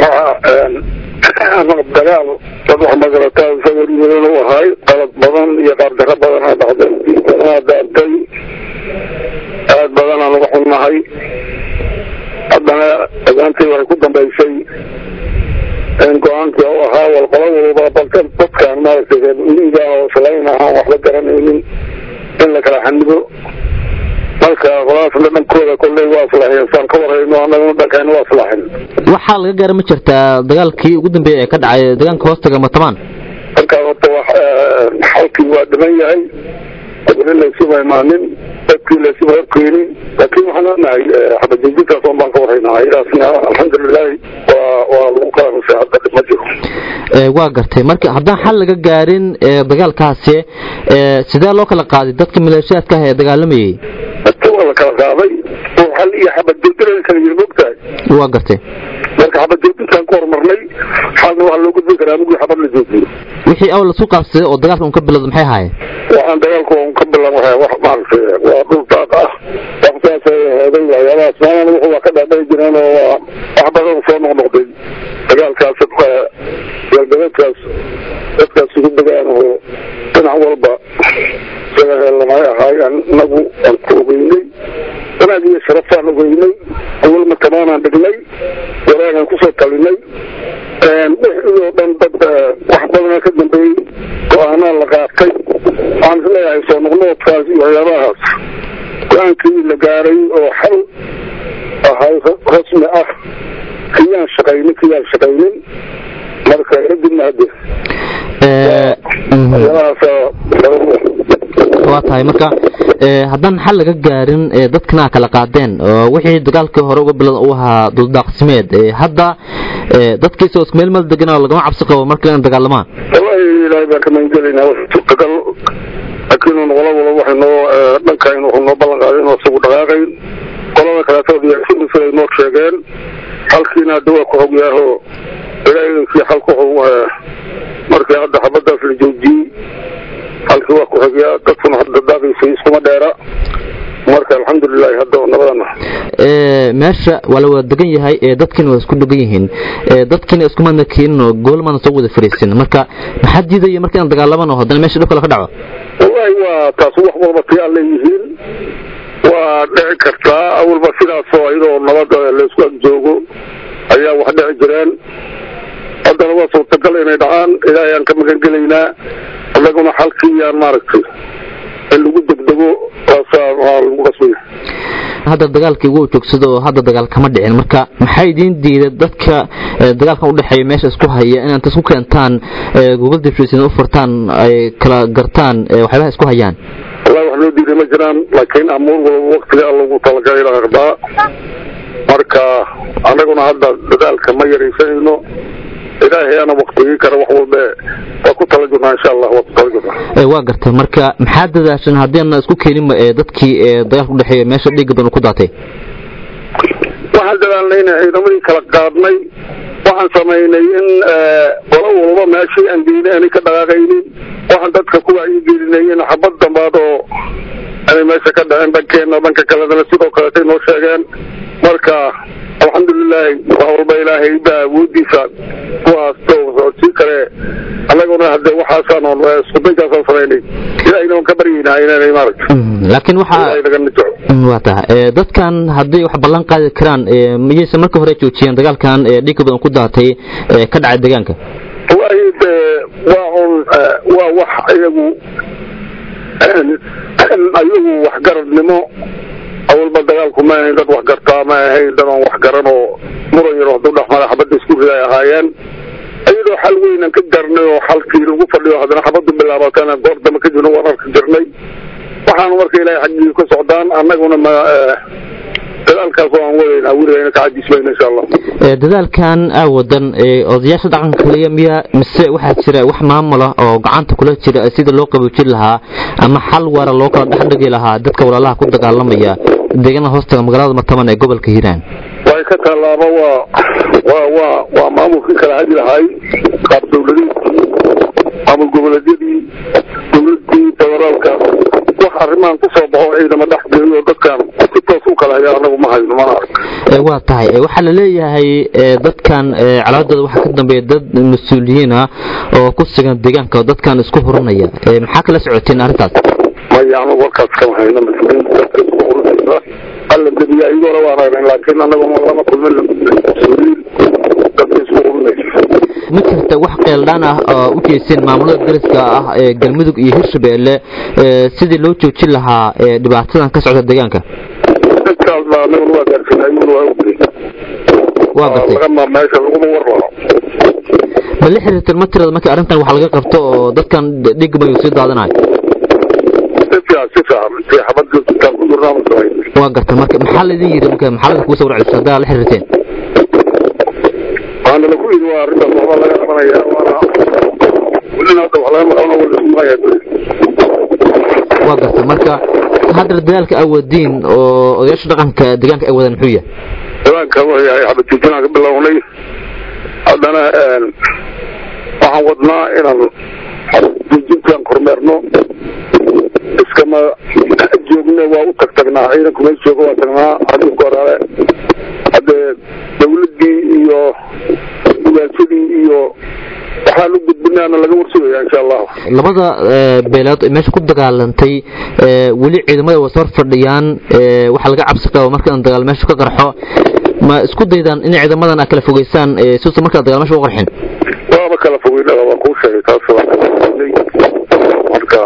[SPEAKER 3] waa dagaal dad wax magarataa isagoo dhibadan u ahay qalad badan iyo qaabdaro badan aa dhacday aa daartay aad badan aan uga xunnahay haddana dagaantii waxay ku dambaysay go-aankii u ahaa walqolo walba balka dadkaan maaragtay reer miyiga oo islayn ahaan waxba garanaynin in la kala xanibo marka qoladaasna dhankooda kolley waa islaaxiyeen saan ka warhayno annaguna dhankayna waa islaaxin
[SPEAKER 10] waxaa laga gaara ma jirtaa dagaalkii ugu dambeeyay ee ka dhacay deegaanka hoostaga matamaan
[SPEAKER 3] markaa horta wax xalkii waa dhiman yahay gabdho laysuma imaanin dadkii laysuma horkeenin laakiin waxaan leenahay xabadjejintaas oon baan ka warhaynaa idaasna alxamdulilaahi waa waa lagu kala nusay hadda dhib ma jiro
[SPEAKER 10] Ee, waa gartay marka haddaan xal laga gaarin ee, dagaalkaasi ee, sidee loo kala qaaday dadka maleeshiyaadka ah ee dagaalamayay
[SPEAKER 3] dadka waa la kala qaaday oo xal iyo xabadjoojin kala yiri mogtahay
[SPEAKER 10] waa gartay
[SPEAKER 3] marka xabadjoojintaan ku horumarnay xalna waxaa loo gudbin karaa mugii xabad la joojiyo
[SPEAKER 10] wixii awal lasu qaabsaday oo dagaalka un ka bilowda maxay ahaayeen
[SPEAKER 3] waxaan dagaalku un ka bilan waxa wax maaragtay waa dhul daaq ah wax saasay heeday waxyaabahaas maalin wuxuu waa ka dhaadhayi jireen oo waa wax badan soo noqnoqday dagaalkaas galbeedkaas dadkaas ugu degaan oo dhinac walba isaga heelanay ahaayeen inagu aan ku ogeynay wanaag iyo sharaftaan ogeynay awalma tamaanaan dhignay waraagaan kusoo talinay wixii oo dhan dad wax badana ka dambeeyey go-aanaa la qaatay waxaan isleeyahay soo noqnoodkaas iyo waxyaabahaas go-aankii la gaaray oo xal ahay rasmi ah kiyaan shaqaynin kiyaan shaqaynin marka kadibna hadde
[SPEAKER 10] Ee, mhm.
[SPEAKER 3] waxyaabahaas
[SPEAKER 10] waa tahay marka ee, haddaan xal laga gaarin ee, dadkana aa kala qaadeen oo wixii dagaalkii hore uga bilowda uu ahaa duldaaqsimeed ee, hadda ee, dadkiisa oo isku meel meel degan oo lagama cabsi qabo marka inay dagaalamaan
[SPEAKER 3] wallahi ilaahay baan ka magangelinaa wax suurtagal laakiin un wala wala waxay noo dhankaynu wuxuu noo ballan qaaday inuu isagu dhaqaaqayn qolada kaleetood iyo sidii siday noo sheegeen halkiina hadda waa ku xogyaaho ilaahidankii halku markii hadda xabadaas la joojiyey halkii waa ku xogyaa dadkuna hadda daaqiisa iskuma dheera marka alxamdulilahi hadda nabadana
[SPEAKER 10] meesha waa la wada degan yahay ee dadkiina waa isku dhegan yihiin dadkiina iskumaadna keenin oo goolmaadna soo wada fariisin marka maxaa diidaya marka inaan dagaalamano haddana meesha dhib kale ka dhaco
[SPEAKER 3] wallahi waa taas wax walba tiyaa leeyihiin waa dhici kartaa awalba sidaasoo iyadoo nabada laysku ag joogo ayaa wax dhici jireen haddana waa suurtagal inay dhacaan ilaahay aan ka magan gelaynaa annaguna xalkiiyaan maaragtay in lagu degdego waasaa waa lagu qasbaya
[SPEAKER 10] hadda dagaalkii wuu joogsado oo hadda dagaal kama dhicin marka maxaa idiin diiday dadka dagaalkan udhexeeya meesha isku haya inaad isku keentaan google dibshiisina u furtaan ay kala gartaan waxyaabaha isku hayaan
[SPEAKER 3] wallahi wax noo diiday ma jiraan laakiin amuur walba waktiga lagu talagalay la aqdaa marka annaguna hadda dadaalka ma yaraysanayno ilaahay ana waktigii kale wax walba waa ku tala jirnaa insha allah waa ku tala jirnaa
[SPEAKER 10] waa gartay marka maxaa dadaashan haddiina isku keeninba dadkii dagaalka udhexeeya meesha dhiigga badan ku daatay
[SPEAKER 3] waxaan dadaalnay in ciidamadii kala qaadnay waxaan samaynay in qolo walba meeshii aan geynay aanay ka dhaqaaqaynin waxaan dadka ku wacyigelinay in xabad dambaad oo aanay meesha ka dhaceen dhankeena dhanka kaledana sidoo kaleetay noo sheegeen marka alxamdulilaahi wax walba ilaahay baa awoodiisa kuwaas sii kale annaguna hadde waxaasaan iskudaynkaasaan samaynay ilaahayna waan ka baryaynaa inaanay maaragta
[SPEAKER 10] laakiin waxaa
[SPEAKER 3] ilaahay naga nijaco
[SPEAKER 10] waa tahay dadkan hadday wax ballan qaadi karaan miyaysan marka hore joojiyeen dagaalkan dhiigga badan ku daatay ka dhacay deegaanka
[SPEAKER 3] wallahi de waa un waa wax iyagu iyagu waxgaradnimo awalba dagaalku ma ahayn dad wax gartaa ma ahayn dad aan wax garan oo muran yar hadduu dhexmara xabadda isku riday ahaayeen iyadoo xal weynan ka garnay oo xalkii lagu fadhiyo haddana xabaddu bilaabatana goor dambe ka jirna waan arki jirnay waxaanu marka ilaahay xaggii ka socdaan annaguna ma dadaalkaas oo aan wadaynaa weligayna ka cajismayna insha allah
[SPEAKER 10] dadaalkan aawadan odayaasha dhaqanka kaliya miya mise waxaa jira wax maamula oo gacanta kula jira sida loo qaboojin lahaa ama xal waara loo kala dhexdhigi lahaa dadka walaalaha ku dagaalamaya deegaanada hoostaga magaalada martaban ee gobolka hiiraan
[SPEAKER 3] way ka tallaaba waa waa waa waa maamulkii kala hadi lahaay qaab dawladeedkii maamul goboleedyadii dawladii federaalka wax arrimahan ku soo baxo ciidama dhex geliyo dadkan si toos u kala haya anagu ma hayno mana ark
[SPEAKER 10] waa tahay waxaa la leeyahay dadkan calaadooda waxaa ka dambeeya dad mas-uuliyiin ah oo ku sugan deegaanka dadkan isku hurinaya maxaa kala socoteen arrintaas
[SPEAKER 3] maya anagu warkaas kama hayno mas-uuliyiin dadka isku hurinaysa alla debiya iyagoona waan aragnay laakiin anagu lama kulmin mas-uuliyiin dadka isku hurinaysa
[SPEAKER 10] ma jirta wax qeeldhaan ah oo u jeeseen maamulada dariska ah ee galmudug iyo hirshabeelle sidii loo joojin lahaa dhibaatadan ka socda deegaanka
[SPEAKER 3] dadkaas baa anaguna waa gaarsiinay ayaguna waa ogday
[SPEAKER 10] waa gartay
[SPEAKER 3] lagama meesha laguma war laho
[SPEAKER 10] ma la xiriirteen ma tirada markii arrintan wax laga qabto oo dadkan dhiig bayu sii daadanayo
[SPEAKER 3] si fiican si fiican si xabad joogtaan ku jirnaa ma samayn
[SPEAKER 10] waa gartay marka maxaa laidin yidhi marka maxaa laga kugu soo warceliso haddaa la xiriirteen
[SPEAKER 3] waxaana lagu yidhi waa arrintaas waxba laga qabanaya waana welina hadda wax laga maqlana wala isku maqaya
[SPEAKER 10] waa gartay marka hadda dadaalka awoodiin oo odayaasha dhaqanka deegaanka ay wadaan muxuu yahay
[SPEAKER 3] deegaanka wuxuu yahay xabad joojinaan ka bilownay haddana waxaan wadnaa inaan xabad joojintaan kormeerno iskama joogna waa u tag tagnaa ciidanku meesha jooga waa tagnaa xadiifka horaale haddee dawladdii iyo ugaansadii iyo waxaan u gudbinaana laga warsugaya insha allahu
[SPEAKER 10] labada beelood ee meesha ku dagaalantay weli ciidamada waa soo fadhiyaan waxaa laga cabsi qaba marka in dagaal meesha ka qarxo ma isku daydaan in ciidamadan aad kala fogeysaan suusa markaa dagaal meesha u qarxin
[SPEAKER 3] waaba kala fogeynada waan kuu sheegay taas waan kala fogeynay marka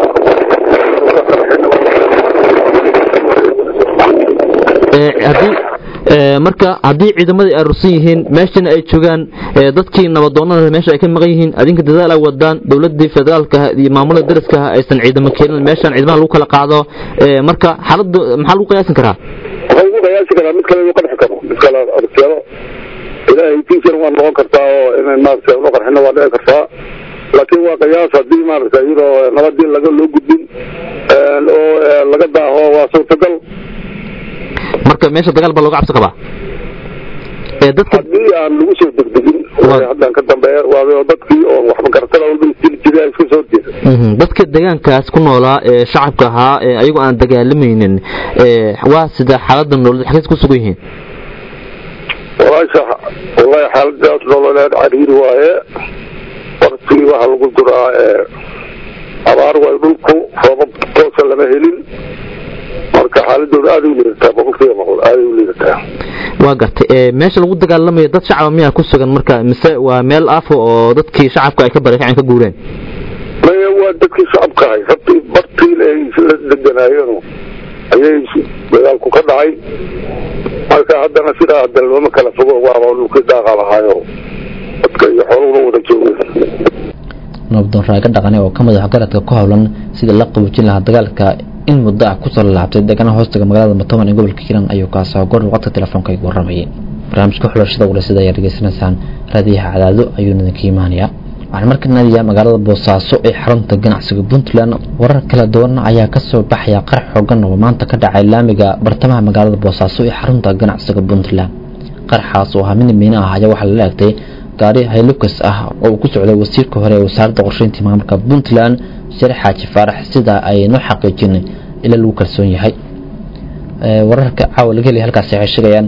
[SPEAKER 10] haddii marka haddii ciidamadii ay rusan yihiin meeshana ay joogaan dadkii nabadoonada meesha ay ka maqan yihiin adinka dadaal ay wadaan dowladii federaalka iyo maamulada dariska aysan ciidamo keenin meeshan ciidamaha lagu kala qaado marka xaaladu maxaa lagu qiyaasin karaa
[SPEAKER 3] waxaa lagu qiyaasi karaa mid kale inuu qarxi karo mid kale aragtiyado ilaahay tiisar waa noqon kartaa oo inay maaragtay unu qarxina waa dhici kartaa laakiin waa qiyaas haddii maaragtay iyadoo nabadii laga loo gudbin oo laga daaho waa suurtagal
[SPEAKER 10] marka meesha dagaal baa looga cabsi qabaa ee dadka
[SPEAKER 3] haddii aan lagu soo degdegin haddaan ka dambeeya waa dadkii oo waxba garatada walba isdili jiray isku soo jeeda
[SPEAKER 10] Mhm. dadka deegaankaas ku noolaa ee shacabka ahaa ee ayagu aan dagaalamaynin ee waa sida xaaladda nololeed xagees ku sugan yihiin
[SPEAKER 3] walaasha wallahi xaaladaas nololeed cariiri waaye waktigii waxaa lagu jiraa ee abaar waay dhulku roobab toosa lama helin marka xaaladooda aaday u liidataa boqolkiiba boqol aaday u liidataa
[SPEAKER 10] waa gartay ee meesha lagu dagaalamayo dad shacaba miyaa ku sugan marka mise waa meel afo oo dadkii shacabka ay ka barakaceen ka guureen
[SPEAKER 3] maya waa dadkii shacabka ahay sabtii bartiin ay isla deganaayeen ayay dagaalku ka dhacay marka haddana sidaa hadda looma kala fogo waaba dhulkii daaqa lahaayo dadka iyo xooluhuna wada joogeen
[SPEAKER 2] nabdoon raaga dhaqane oo ka madax garadka ku howlan sidii la qaboojin lahaa dagaalka in muddo ah kusoo lalaabtay deegaanaha hoostaga magaalada matoban ee gobolka hiiraan ayuu kaasoo goor waqti telefoonka igu waramayay barnaamijka xulashada walaysada ayaa dhegeysanaysaan raadiyaha cadaado ayuu idinka imaanayaa waxaan marka naadiyaa magaalada boosaaso ee xarunta ganacsiga puntland warar kala duwan ayaa kasoo baxaya qarax xoogan oo maanta ka dhacay laamiga bartamaha magaalada boosaaso ee xarunta ganacsiga puntland qaraxaas oo ahaa mid miina ah ayaa waxaa lala egtay gaari haylukas ah oo uu ku socday wasiirka hore ee wasaaradda qorsheynta maamulka puntland share xaaji faarax sida ay noo xaqiijin ila lagu kalsoon yahay Ee, wararka caawa laga helay halkaasi waxay sheegayaan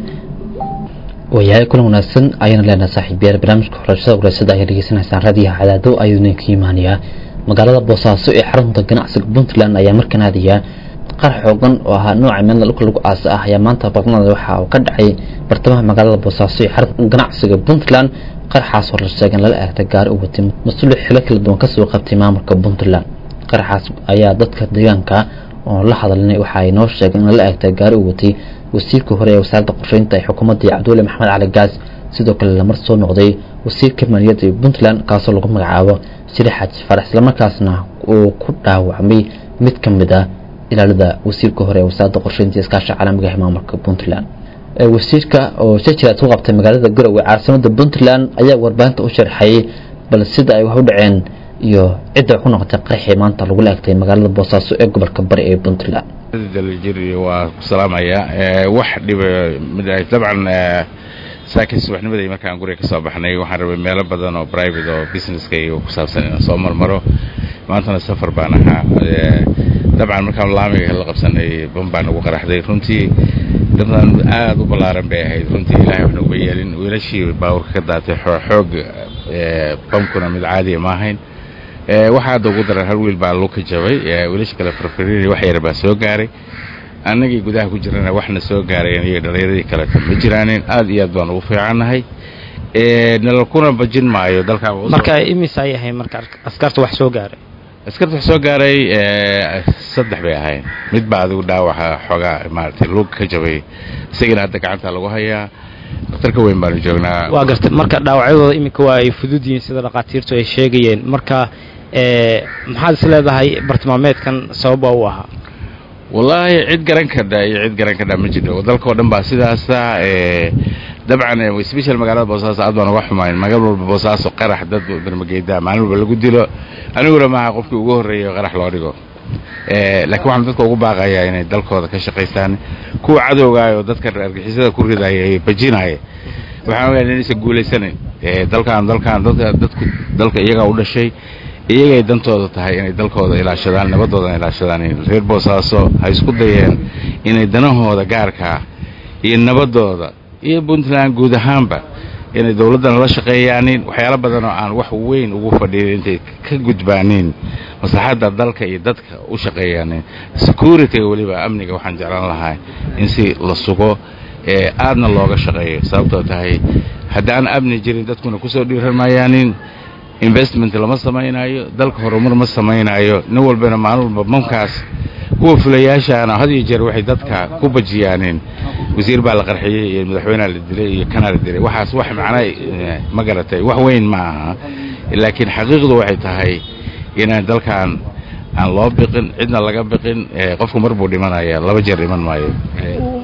[SPEAKER 2] waayahay kulan wanaagsan ayaan leenahay saaxiibayaal barnaamijka xorashada wareysada ayaa dhegeysanaysaan raadiyaha cadaado ayuu idinka imaanayaa magaalada boosaaso ee xarunta ganacsiga puntland ayaa markan aadaya qarax xoogan oo ahaa nooca meelna dhulka lagu aasa ah ayaa maanta barnada waxa uu ka dhacay bartamaha magaalada boosaaso ee xarunta ganacsiga puntland qaraxaas oo la sheegay in lala eegtay gaari u watay mas-uul xilo kala duwan kasoo qabtay maamulka puntland qaraxaas ayaa dadka deegaanka oo la hadalnay waxa ay noo sheegeen in lala eegtay gaari u watay wasiirka hore ee wasaaradda qorsheynta ee xukuumadda cabdulle maxamed cali gaas sidoo kale lamar soo noqday wasiirka maaliyadda ee puntland kaasoo lagu magacaabo shiri xaaji farax islamarkaasna uu ku dhaawacmay mid ka mid ah ilaalada wasiirka hore ee wasaaradda qorsheynta iyo iskaasha caalamiga ee maamulka puntland Ee, wasiirka oo shajiraad ku qabtay magaalada garowe caasimada puntland ayaa warbaahinta u sharxayay bal sida ay wax u dhaceen iyo cidda ku noqotay qaraxii maanta lagu laagtay magaalada boosaaso ee gobolka bari ee puntland
[SPEAKER 11] daljir waa ku salaamaya ee, wax dhiba mid- dabcan ee, saakiin subaxnimadii markaan guriga ka soo baxnay waxaan rabay meelo badan oo private oo businesska iyo ku saabsan inaan soo marmaro maantana safar baan ahaa ee, dabcan markaan laamiga la qabsanay ban baan ugu qaraxday runtii dabdan aad u ballaaran bay ahayd runtii ilaahay wax noguma yeelin wiilashii baabuurka ka daatay xoo- xoog ee, bamkuna mid caadiya ma ahayn ee, waxaa hadda ugu daran hal wiil baa lug ka jabay ee, wiilasha kale farfariiri wax yar baa soo gaaray annagii gudaha ku jirana waxna soo gaarayeen iyo dhallinyaradii kaleta ma jiraanin aad iyo aad baan ugu fiicannahay ee, nalakuna bajin maayo dalkaan waa u soo-
[SPEAKER 12] marka imis ay ahayn marka askarta wax soo gaaray
[SPEAKER 11] askarta wax soo gaaray ee, saddex bay ahayn mid baa adigu dhaawaxa xoogaa maaragtay lug ka jabay isagana hadda gacanta lagu hayaa dhakhtarka weyn baanu joognaa
[SPEAKER 12] waa gartay marka dhaawacyadooda iminka waa ay fudud yihiin sida dhakhaatiirtu ay sheegayeen marka ee, maxaad is leedahay bartilmaameedkan sababa u ahaa
[SPEAKER 11] wallaahi cid garan kadha iyo cid garan kadha ma jiro dalka oo dhan baa sidaasa ee, dabcan ee, special magaalada boosaaso aad baan uga xumayn magaal walba boosaaso qarax dad darmageeda maalin walba lagu dilo aniguna maaha qofkii ugu horreeyay oo qarax loo dhigo ee, laakiin waxaan dadka ugu baaqayaa inay dalkooda ka shaqaystaan kuwa cadowgaayoo dadka argixisada ku ridaya ee bajinaya waxaan ogahay inaysan guulaysanayn ee, dalkan dalkan dadka dadku dalka iyagaa u dhashay iyagay dantooda tahay inay dalkooda ilaashadaan nabadoodana ilaashadaan reer boosaaso ha isku dayeen inay danahooda gaarka ah iyo nabadooda iyo puntland guud ahaanba inay dowladdana la shaqeeyaanin waxyaalo badan oo aan wax weyn ugu fadhiyin intay ka gudbaanin maslaxadda dalka iyo dadka u shaqeeyaanin securityga weliba amniga waxaan jeclaan lahaa in si la sugo ee aadna looga shaqeeyo sababtoo tahay haddaan amni jirin dadkuna kusoo dhiiran maayaanin investment lama samaynayo dalka horumar ma samaynayo nin walbana maalin walba mamkaas kuwa fulayaashaana had iyo jeer waxay dadka ku bajiyaanin wasiir baa la qarxiyey iyo madaxweynea la dilay iyo kanaa la dilay waxaas wax macna eh, ma garatay wax weyn ma aha laakiin xaqiiqdu waxay tahay inaan dalkan aan loo biqin cidna laga biqin eh, qofku mar buu dhimanaya laba jeer dhiman maayo Eh,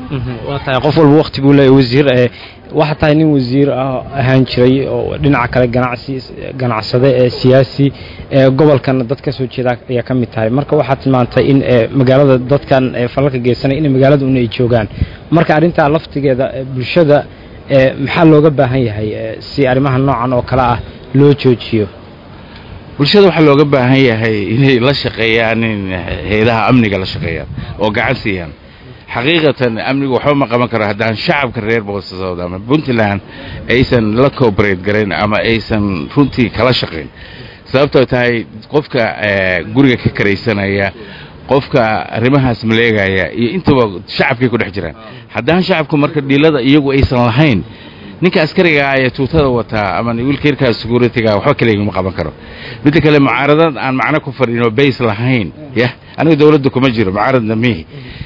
[SPEAKER 12] waa tahay qof walba waqti buu leeyahay wasiir ee waxaa tahay nin wasiir ah ahaan jiray oo dhinaca kale ganacsi ganacsade ee siyaasi ee gobolkan dad ka soo jeeda ayaa ka mid tahay marka waxaad tilmaantay in ee magaalada dadkan ee falalka geysanay in magaalada un ay joogaan marka arrintaa laftigeeda ee bulshada ee maxaa looga baahan yahay ee si arrimaha noocan oo kale ah loo joojiyo
[SPEAKER 11] bulshada waxaa looga baahan yahay inay la shaqeeyaan in hay-adaha amniga la shaqeeyaan oo gacan siiyaan xaqiiqatan amnigu waxba ma qaban karo haddaan shacabka reer boosaasood ama puntland aysan la cooperate garayn ama aysan runtii kala shaqayn sababtoo tahay qofka guriga ka karaysanaya qofka arrimahaas maleegaya iyo intaba shacabkay ku dhex jiraan haddaan shacabku marka dhiilada iyagu aysan lahayn ninka askariga ee tuutada wataa ama wiilkeerkaa securityga waxba kaliya ma qaban karo midda kale mucaaradad aan macno ku fadhin oo base lahayn yah aniga dawladda kuma jiro mucaaradna mihi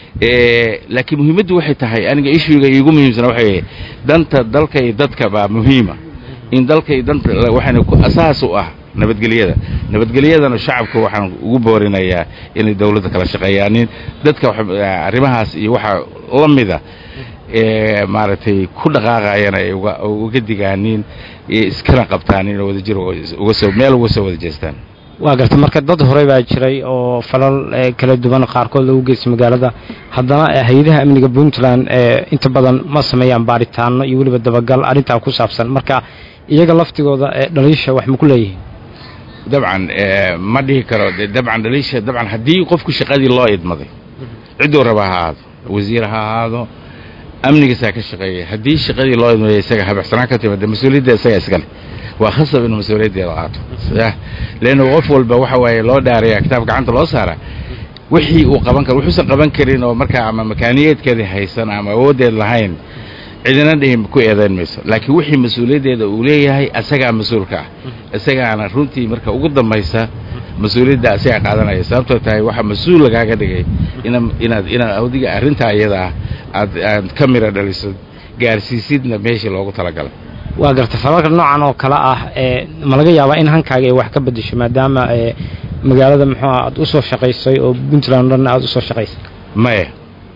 [SPEAKER 11] laakiin muhiimaddu waxay tahay aniga ishuiga iigu muhiimsana waxay danta dalka iyo dadka baa muhiima in dalka iyo danta waxaana ku asaas u ah nabadgelyada nabadgelyadana shacabka waxaan ugu boorinayaa inay dawladda kala shaqeeyaanin dadka arrimahaas iyo waxa la mida ee maaragtay ku dhaqaaqayana ay uga digaanin iskana qabtaanin oo wadajir uga soo meel uga soo wada jeestaan
[SPEAKER 12] waa garta marka dad horey baa jiray oo falal kala duwan qaarkood lagu geystay magaalada haddana hay-adaha amniga puntland inta badan ma sameeyaan baaritaano iyo weliba dabagal arrintaa ku saabsan marka iyaga laftigooda dhaliisha wax ma ku leeyihiin
[SPEAKER 11] dabcan ma dhihi karo dabcan dhaliisha dabcan haddii qofku shaqadii loo idmaday cidduu raba ha ahaado wasiir ha ahaado amnigiisaa ka shaqeeya haddii shaqadii loo idmaday isaga habaxsanaan ka timid mas-uuliyadda isaga iskale waa khasab inuu mas-uuliyaddeeda qaato leanna qof walba waxa waaye loo dhaaraya kitaab gacanta loo saara wixii uu qaban karo wuxuusan qaban karin oo markaa ama makaaniyeedkeedii haysan ama awooddeed lahayn cidina dhihin ku eedayn mayso laakiin wixii mas-uuliyaddeeda uu leeyahay asagaa mas-uulka ah isagaana runtii marka ugu dambaysa mas-uuliyadda asagaa qaadanaya sababtoo tahay waxaa mas-uul lagaaga dhigay inaad inaad awdiga arrintaa iyada ah aad aad ka mira dhaliso gaarsiisidna meeshii loogu talagalay
[SPEAKER 12] waa garta falalka noocan oo kale ah ee ma laga yaabaa in hankaaga ay wax ka bedesho maadaama ee magaalada muxuu ah aad usoo shaqaysay oo puntland dhanna aad usoo shaqaysay
[SPEAKER 11] maya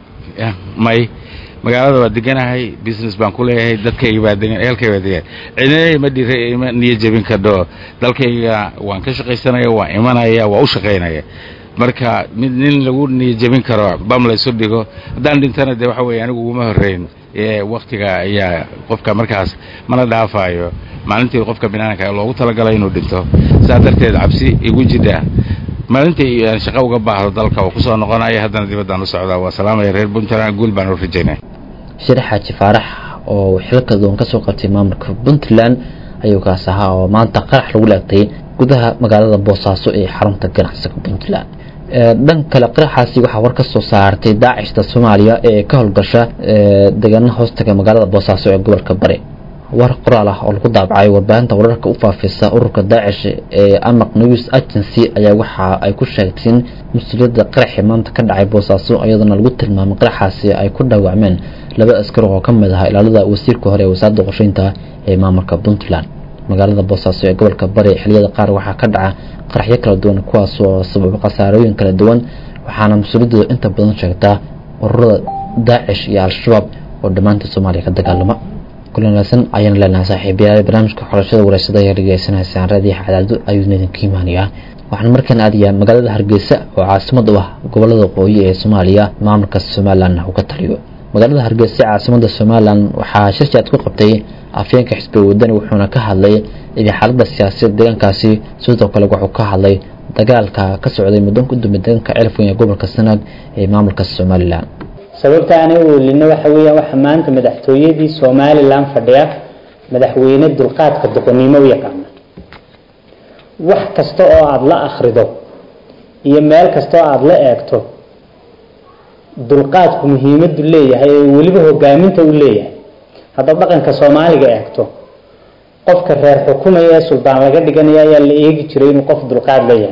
[SPEAKER 11] may magaalada waa deganahay business baan ku leeyahay dadkayga baa degan ehelkayga baa degan cidina ma dhira ima niyo jebin kadho dalkayga waan ka shaqaysanaya waan imanaya waa u shaqaynaya marka mid nin lagu niyo jebin karo bam laysu dhigo haddaan dhintana dee waxa weeye anigu uguma horreyn waktiga ayaa qofka markaas mana dhaafaayo maalintii qofka binaanka loogu talagalay inuu dhinto saa darteed cabsi igu jidha maalintii aan shaqo uga baahdo dalka oo kusoo noqonaya haddana dibaddaan u socdaa waa salaamaya reer puntland guul baan u rajaynaya
[SPEAKER 2] shir xaaji faarax oo xilka duwan ka soo qabtay maamulka puntland ayuu kaas ahaa oo maanta qarax lagu laagtay gudaha magaalada boosaaso ee xarunta ganacsiga puntland dhan kale qaraxaasi waxaa war ka soo saartay daacishta soomaaliya ee ka howlgasha deegaana hoostaga magaalada boosaaso ee gobolka bari war qoraal ah oo lagu daabacay warbaahinta wararka u faafisa ururka daacish ee amaq news agency ayaa waxa ay ku sheegteen mas-uuliyadda qaraxii maanta ka dhacay boosaaso iyadoona lagu tilmaamay qaraxaasi ay ku dhaawacmeen laba askar oo ka mid ahaa ilaalada wasiirka hore ee wasaaradda qorsheynta ee maamulka puntland magaalada boosaaso ee gobolka bari xiliyada qaar waxaa ka dhaca qaraxyo kala duwan kuwaas oo sababa khasaarooyin kala duwan waxaana mas-uuliyadooda inta badan sheegtaa ururada daacish iyo al-shabaab oo dhammaanta soomaaliya ka dagaalama kulanaasan ayaan leenahay saaxiibayaal barnaamijka xorashada wareysada ayaa dhegeysanaysaa raadiyaha cadaado ayuu idinka imaanayaa waxaan markaan aadayaa magaalada hargeysa oo caasimad u ah gobolada waqooyi ee soomaaliya maamulka somalilan uu ka taliyo magaalada hargeysa caasimada somalilan waxaa shirjaad ku qabtay afyeenka xisbiga wadani wuxuuna ka hadlay idii xaalada siyaasiyad deegaankaasi sidoo kale wuxuu ka hadlay dagaalka ka socday muddo ku dumay deegaanka celfon ee gobolka sanaag ee maamulka somalilan
[SPEAKER 13] sababta aanay u welino waxa weeyaan waxa maanta madaxtooyadii somalilan fadhiya madaxweyne dulqaadka doqonnimo u yaqaana wax kasta oo aada la akhrido iyo meel kasta oo aada la eegto dulqaadku muhiimadu leeyahay ee weliba hogaaminta u leeyahay haddaad dhaqanka soomaaliga eegto qofka reer xukumaya ee suldaan laga dhiganaya ayaa la eegi jiray inuu qof dulqaad leeyahay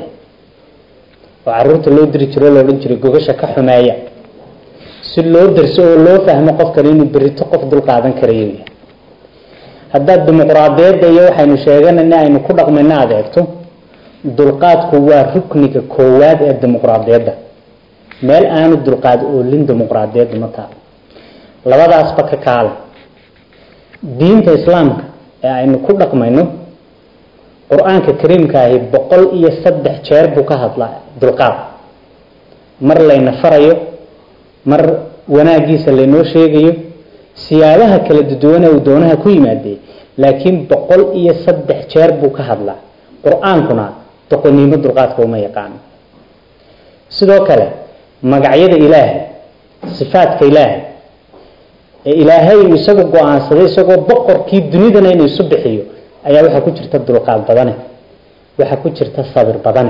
[SPEAKER 13] oo caruurta loo diri jiro la odhan jiray gogasha ka xumeeya si loo darso oo loo fahmo qofkan inuu berito qof dulqaadan karayo yahay haddaad dimuqraadiyadda iyo waxaynu sheeganayna aynu ku dhaqmayna aada eegto dulqaadku waa rukniga koowaad ee dimuqraadiyadda meel aanu dulqaad oolin dimuqraadiyadda ma taalo labadaasba ka kaala diinta islaamka ee aynu ku dhaqmayno qur-aanka kariimka ahi boqol iyo saddex jeer buu ka hadlaa dulqaad mar layna farayo mar wanaagiisa laynoo sheegayo siyaabaha kala duduwane uu doonaha ku yimaadee laakiin boqol iyo saddex jeer buu ka hadlaa qur-aankuna doqonnimo dulqaadka uma yaqaano sidoo kale magacyada ilaahay sifaadka ilaahay ee ilaahay uu isagu go-aansaday isagoo boqorkii dunidana inuu isu bixiyo ayaa waxaa ku jirta dulqaad badane waxaa ku jirta sabir badane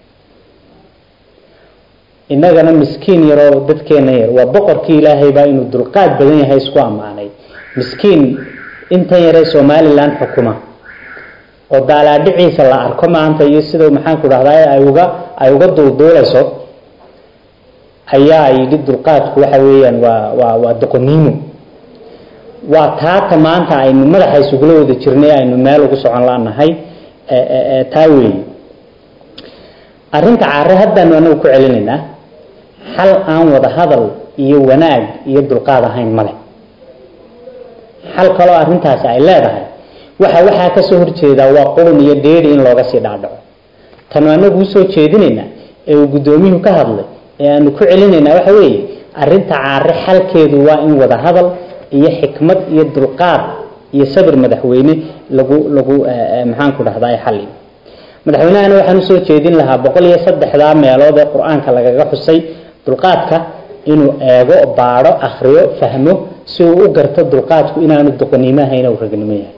[SPEAKER 13] innagana miskiin yaroo dadkeena yar waa boqorkii ilaahay baa inuu dulqaad badan yahay isku ammaanay miskiin intan yaree somalilan xukuma oo daalaadhiciisa la arko maanta iyo sida maxaanku dhahdaa ay uga ay uga duulduulayso ayaa yidhi dulqaadku waxa weeyaan waa waa waa doqoniimo waa taata maanta aynu madaxa isugula wada jirnay aynu meel ugu socon laanahay taa weeye arrinta caare haddaanu anagu ku celinaynaa xal aan wada hadal iyo wanaag iyo dulqaad ahayn male xal kaloo arrintaasi ay leedahay waxa waxaa kasoo horjeedaa waa qurun iyo dheeri in looga sii dhaadhaco tanu anagu usoo jeedinaynaa ee uu guddoomiyuhu ka hadlay ee aanu ku celinaynaa waxa weeye arrinta caare xalkeedu waa in wada hadal iyo xikmad iyo dulqaad iyo sabir madaxweyne lagu lagu maxaanku dhahdaa xalli madaxweynahana waxaan usoo jeedin lahaa boqol iyo saddexdaa meelood ee qur-aanka lagaga xusay dulqaadka inuu eego baadho akriyo fahmo si uu u garto dulqaadku inaanu doqonnimo ahayn u ragnimo yahay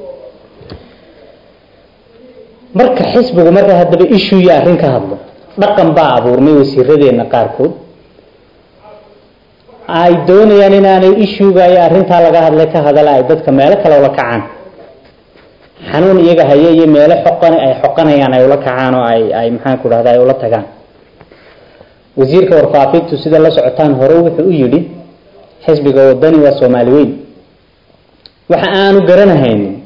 [SPEAKER 13] marka xisbigu marka haddaba ishu iyo arrin ka hadlo dhaqan baa abuurmay wasiiradeenna qaarkood ay doonayaan inaanay ishuga iyo arrintaa laga hadlay ka hadala ay dadka meelo kale ula kacaan xanuun iyaga haye iyo meelo xoqan ay xoqanayaan ay ula kacaan oo ay ay maxaanku dhahda ay ula tagaan wasiirka warfaafintu sida la socotaan hore wuxuu u yidhi xisbiga wadani waa soomaali weyn waxa aanu garanahaynin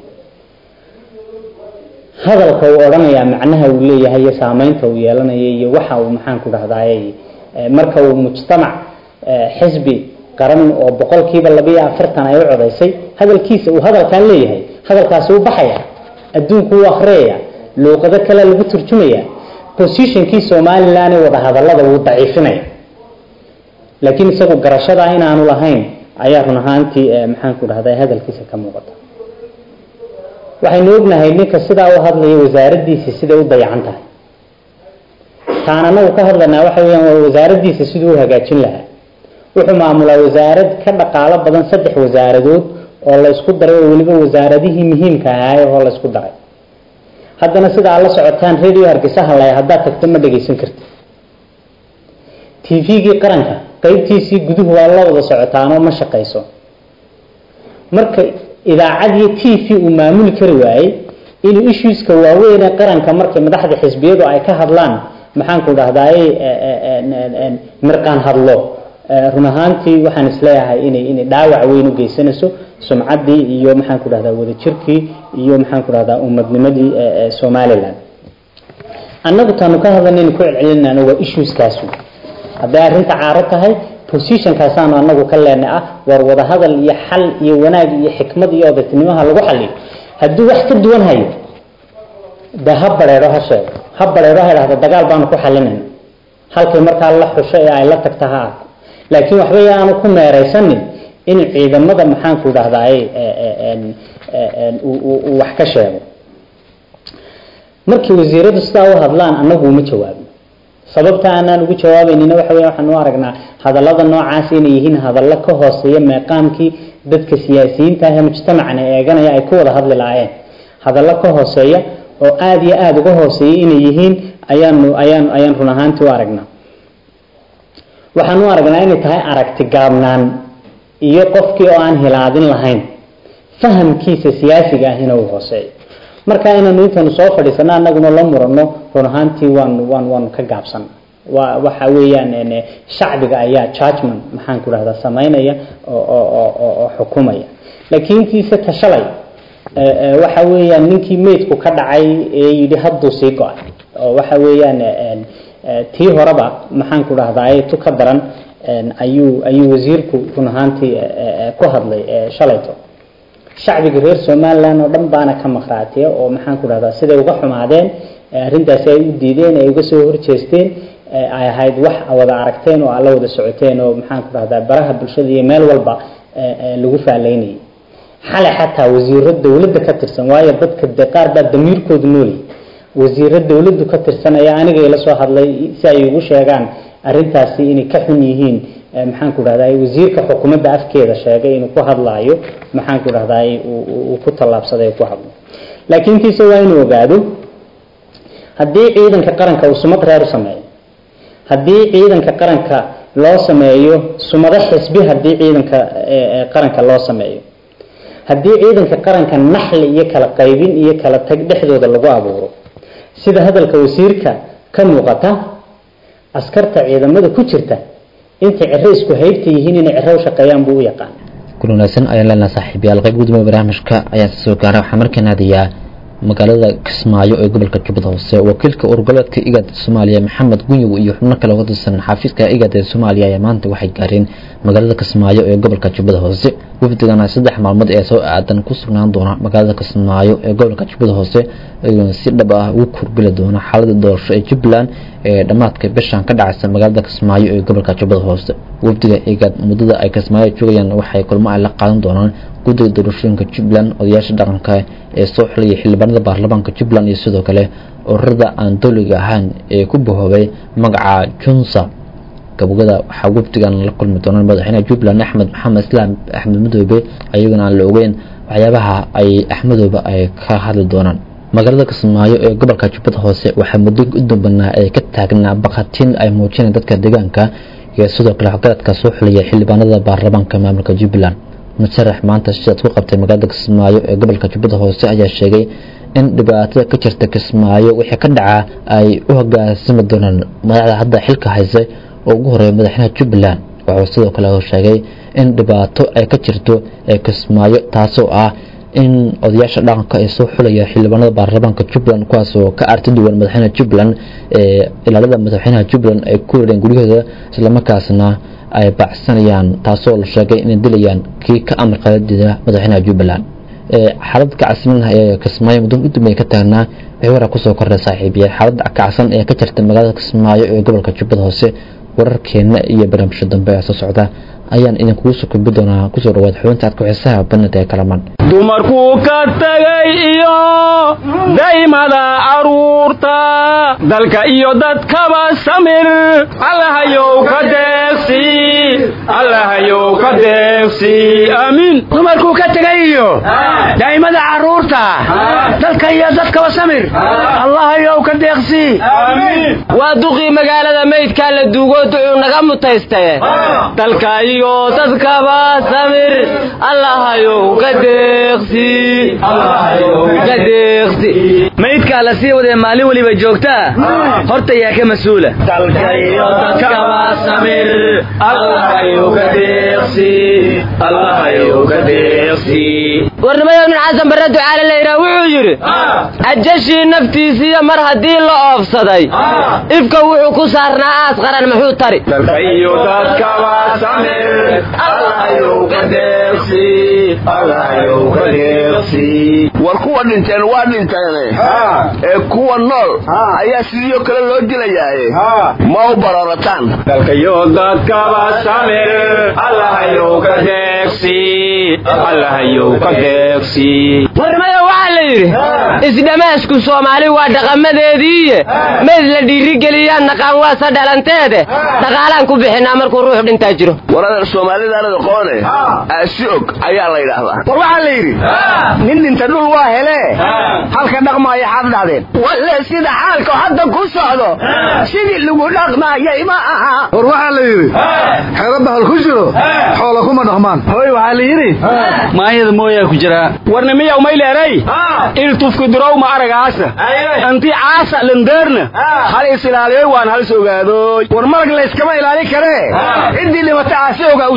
[SPEAKER 13] hadalka uu odhanayaa macnaha uu leeyahay iyo saameynta uu yeelanayo iyo waxa uu maxaanku dhahdaay marka uu mujtamac xisbi qaran oo boqolkiiba labiyo afartan ay u codaysay hadalkiisa uu hadalkan leeyahay hadalkaasi u baxaya adduunku u akriyaya luuqado kale lagu turjumaya positionkii somalilan ee wada hadalada wuu daciifinaya laakiin isagu garashada inaanu lahayn ayaa run ahaantii maxaanku dhahda hadalkiisa ka muuqata waxaynu ognahay ninka sidaa u hadlaya wasaaradiisa siday u dayacan tahay taan anagu ka hadlanaa waxa weyaan waa wasaaradiisa siduu u hagaajin lahaa wuxuu maamulaa wasaarad ka dhaqaalo badan saddex wasaaradood oo la isku daray oo weliba wasaaradihii muhiimka ahaay oo la isku daray haddana sida aad la socotaan radio hargeysa hadlaya haddaad tagto ma dhagaysan karti tvgii qaranka qeybtiisii guduhu waa la wada socotaanoo ma shaqayso marka idaacad iyo t v uu maamuli kari waayey inuu issueska waaweyn ee qaranka markay madaxda xisbiyadu ay ka hadlaan maxaanku dhahdaay mirqaan hadlo run ahaantii waxaan isleeyahay inay inay dhaawac weyn u geysanayso sumcaddii iyo maxaanku dhahdaa wadajirkii iyo maxaanku dhahdaa ummadnimadii somalilan annagu taanu ka hadlanaynu ku celcelinayna waa issueskaas hadday arrinta caaro tahay positionkaasaanu anagu ka leenay ah war wada hadal iyo xal iyo wanaag iyo xikmad iyo odaytinimaha lagu xaliyo hadduu wax ka duwan hayo de ha bareero ha sheego ha bareero ha idhahdo dagaal baanu ku xalinayna halkay markaa la xusho ee ay la tagta ha arko laakiin waxba aanu ku meeraysanin in ciidamada maxaanku dhahdaay uu wax ka sheego markii wasiiradu sidaa u hadlaan annagu uma jawaabin sababta aanaan ugu jawaabaynina waxa weya waxaan u aragnaa hadallada noocaas inay yihiin hadallo ka hooseeya meeqaamkii dadka siyaasiyiinta ah ee mujtamacana eeganaya ay ku wada hadli lahaayeen hadallo ka hooseeya oo aada iyo aada uga hooseeya inay yihiin ayaanu ayaan ayaan run ahaantii u aragnaa waxaan u aragnaa inay tahay aragti gaabnaan iyo qofkii oo aan hilaadin lahayn fahamkiisa siyaasiga ahina uu hooseeyo marka inaynu intaynu soo fadhiisano anaguna la murano run ahaantii waanu waan waanu ka gaabsan waa waxa weeyaan shacbiga ayaa judgment maxaan ku dhahdaa samaynaya oo oo oo xukumaya laakiin kiise tashalay waxa weeyaan ninkii meydku ka dhacay ee yidhi hadduu sii go-ay oo waxa weeyaan tii horeba maxaan ku dhahdaa tu ka daran ayuu ayuu wasiirku run ahaantii ku hadlay shalayto shacbiga reer somaliland oo dhan baana ka maqraatiya oo maxaan ku dhahdaa siday uga xumaadeen arrintaasi ay u diideen ay uga soo horjeesteen ay ahayd wax wada aragteen oo alla wada socoteen oo maxaan ku dhahdaa baraha bulshada iyo meel walba lagu faalaynayay xalay xataa wasiiro dowladda ka tirsan waayo dadka de qaar baa damiirkoodu noolyahy wasiiro dowladdu ka tirsan ayaa aniga ila soo hadlay si ay ugu sheegaan arrintaasi inay ka xun yihiin maxaan ku dhahdaa wasiirka xukuumadda afkeeda sheegay inuu ku hadlaayo maxaan ku dhahdaa uu ku tallaabsaday ku hadlo laakiin kiise waa inuu ogaado haddii ciidanka qaranka uu sumad reer u sameeyo haddii ciidanka qaranka loo sameeyo sumado xisbi haddii ciidanka qaranka loo sameeyo haddii ciidanka qaranka naxli iyo kala qaybin iyo kala tag dhexdooda lagu abuuro sida hadalka wasiirka ka muuqata askarta ciidamada ku jirta intay ciro isku haybta yihiin inay ciro u shaqeeyaan buu u yaqaan
[SPEAKER 2] kun wanaagsan ayaan leenahay saaxiibayaal qayb gudoomiye barnaamijka ayaan soo gaaray waxaa markaan aadayaa magaalada kismaayo ee gobolka jubbada hoose wakiilka urgoleedka igad soomaaliya maxamed gunyow iyo xubno kale oo ka tirsan xafiiska igad ee soomaaliya ayaa maanta waxay gaareen magaalada kismaayo ee gobolka jubbada hoose wafdigana saddex maalmood ee soo aadan ku sugnaan doona magaalada kismaayo ee gobolka jubbada hoose iyagoona si dhab ah ugu kurgeli doona xaalada doorasho ee jubbaland ee dhammaadka bishan ka dhacaysa magaalada kismaayo ee gobolka jubbada hoose wafdiga igad muddada ay kismaayo joogayaan waxay kulmo ay la qaadan doonaan guddiga doorashooyinka jubbaland odayaasha dhaqanka ee soo xilaya xildhibaanada baarlamaanka jubbaland iyo sidoo kale ururada aan dowliga ahaan ee ku bahoobay magaca junsa gabogada waxaa wafdigan la kulmi doonaan madaxweynaha jubbaland axmed maxamed islaam axmed madoobe ayagana aan la ogeyn waxyaabaha ay axmedoobe ay ka hadli doonaan magaalada kismaayo ee gobolka jubbada hoose waxaa muddo u dambanaa ay ka taagnaa baqatiin ay muujineen dadka deegaanka iyo sidoo kale waxgaradka soo xilaya xildhibaanada baarlamaanka maamulka jubbaland musharax maanta sidaad ku qabtay magaalada kismaayo ee gobolka jubbada hoose ayaa sheegay in dhibaatada ka jirta kismaayo wixii ka dhacaa ay u hoggaansami doonaan madaxda hadda xilka haysa oo ugu horeeya madaxweynaha jubbaland wuxuu sidoo kale sheegay in dhibaato ay ka jirto ee kismaayo taasoo ah in odayaasha dhaqanka ay soo xulaya xildhibaanada baarlamaanka jubbaland kuwaasoo ka arti duwan madaxweynaha jubbaland ee ilaalada madaxweynaha jubbaland ay ku wereen guryahooda islamarkaasna ay baacsanayaan taasoo la sheegay inay dilayaan kii ka amar qaadida madaxweynaha jubbaland xaalad kacsan ee kismaayo muddo u dambeeya ka taagnaa wixii waraa kusoo kordhay saaxiibiyaal xaalada kacsan ee ka jirta magaalada kismaayo ee gobolka jubbada hoose wararkeena iyo barnaamijyo dambe ee soo socda ayaan idinkugu soo gudbi doonaa kusoo dhawaad xubinta adka xiisaha banada ee kalaman
[SPEAKER 14] dumarkuu ka tagay iyo daymada caruurta dalka iyo dadkaba samir allahayow ka deeqsi allahayow ka deeqsi aamiin
[SPEAKER 15] dumarkuu ka tegay iyo daa'imada carruurta dalka iyo dadkaba samir allahayow ka deeqsi
[SPEAKER 16] waa duqii magaalada maydkaa la duugoo ducuu naga mutaystaye dalka iyo dadkaba samir allahayow ka deeqsi ka deeqsi
[SPEAKER 15] maydkaa la sii wadee maalin weliba joogtaa horta yaa ka mas-uula
[SPEAKER 16] warnimayo nin xasan barre ducaale layidhaa wuxuu yidhi ajashii naftiisiiyo mar haddii la oofsaday ifka wuxuu ku saarnaa aas qaran muxuu tari
[SPEAKER 17] war kuwa dhinteen waa dhinteene ee kuwa nool ayaa sidiioo kale loo dilayaaye ma u bararataan
[SPEAKER 14] dalkayo dadkaba samir allahayow ka deeqsi allahayow ka deeqsi
[SPEAKER 16] warnimayo waxaa la yidhi isdhamaashku soomaali waa dhaqamadeediiye mayd la dhiirigeliyaan naqaan waasa dhalanteede dhaqaalaan ku bixinaa markuu ruux dhintaa jiro
[SPEAKER 17] waradeer soomaalidaanada qoone aasi og ayaa la yidhaahdaa
[SPEAKER 15] war waxaa la yidhi nin dhinta dhul waa helee halka dhaqmaaya xaad dhahdeen walle sida xaalka hadda ku socdo sidii lagu dhaqmaayay ma aha
[SPEAKER 18] war waxaa la yidhi xero bahal ku jiro xoola kuma dhaqmaan
[SPEAKER 15] hoy waxaa la yidhi maayada mooyaa ku jiraa
[SPEAKER 14] warnimiyaw mayleeray il tufki durow ma aragaasa anti caasa landeerna hal isilaaliyoy waan hal sogaadoy
[SPEAKER 15] war marag layskama ilaalin karee ciddii dhimata caasi ogaa u joogta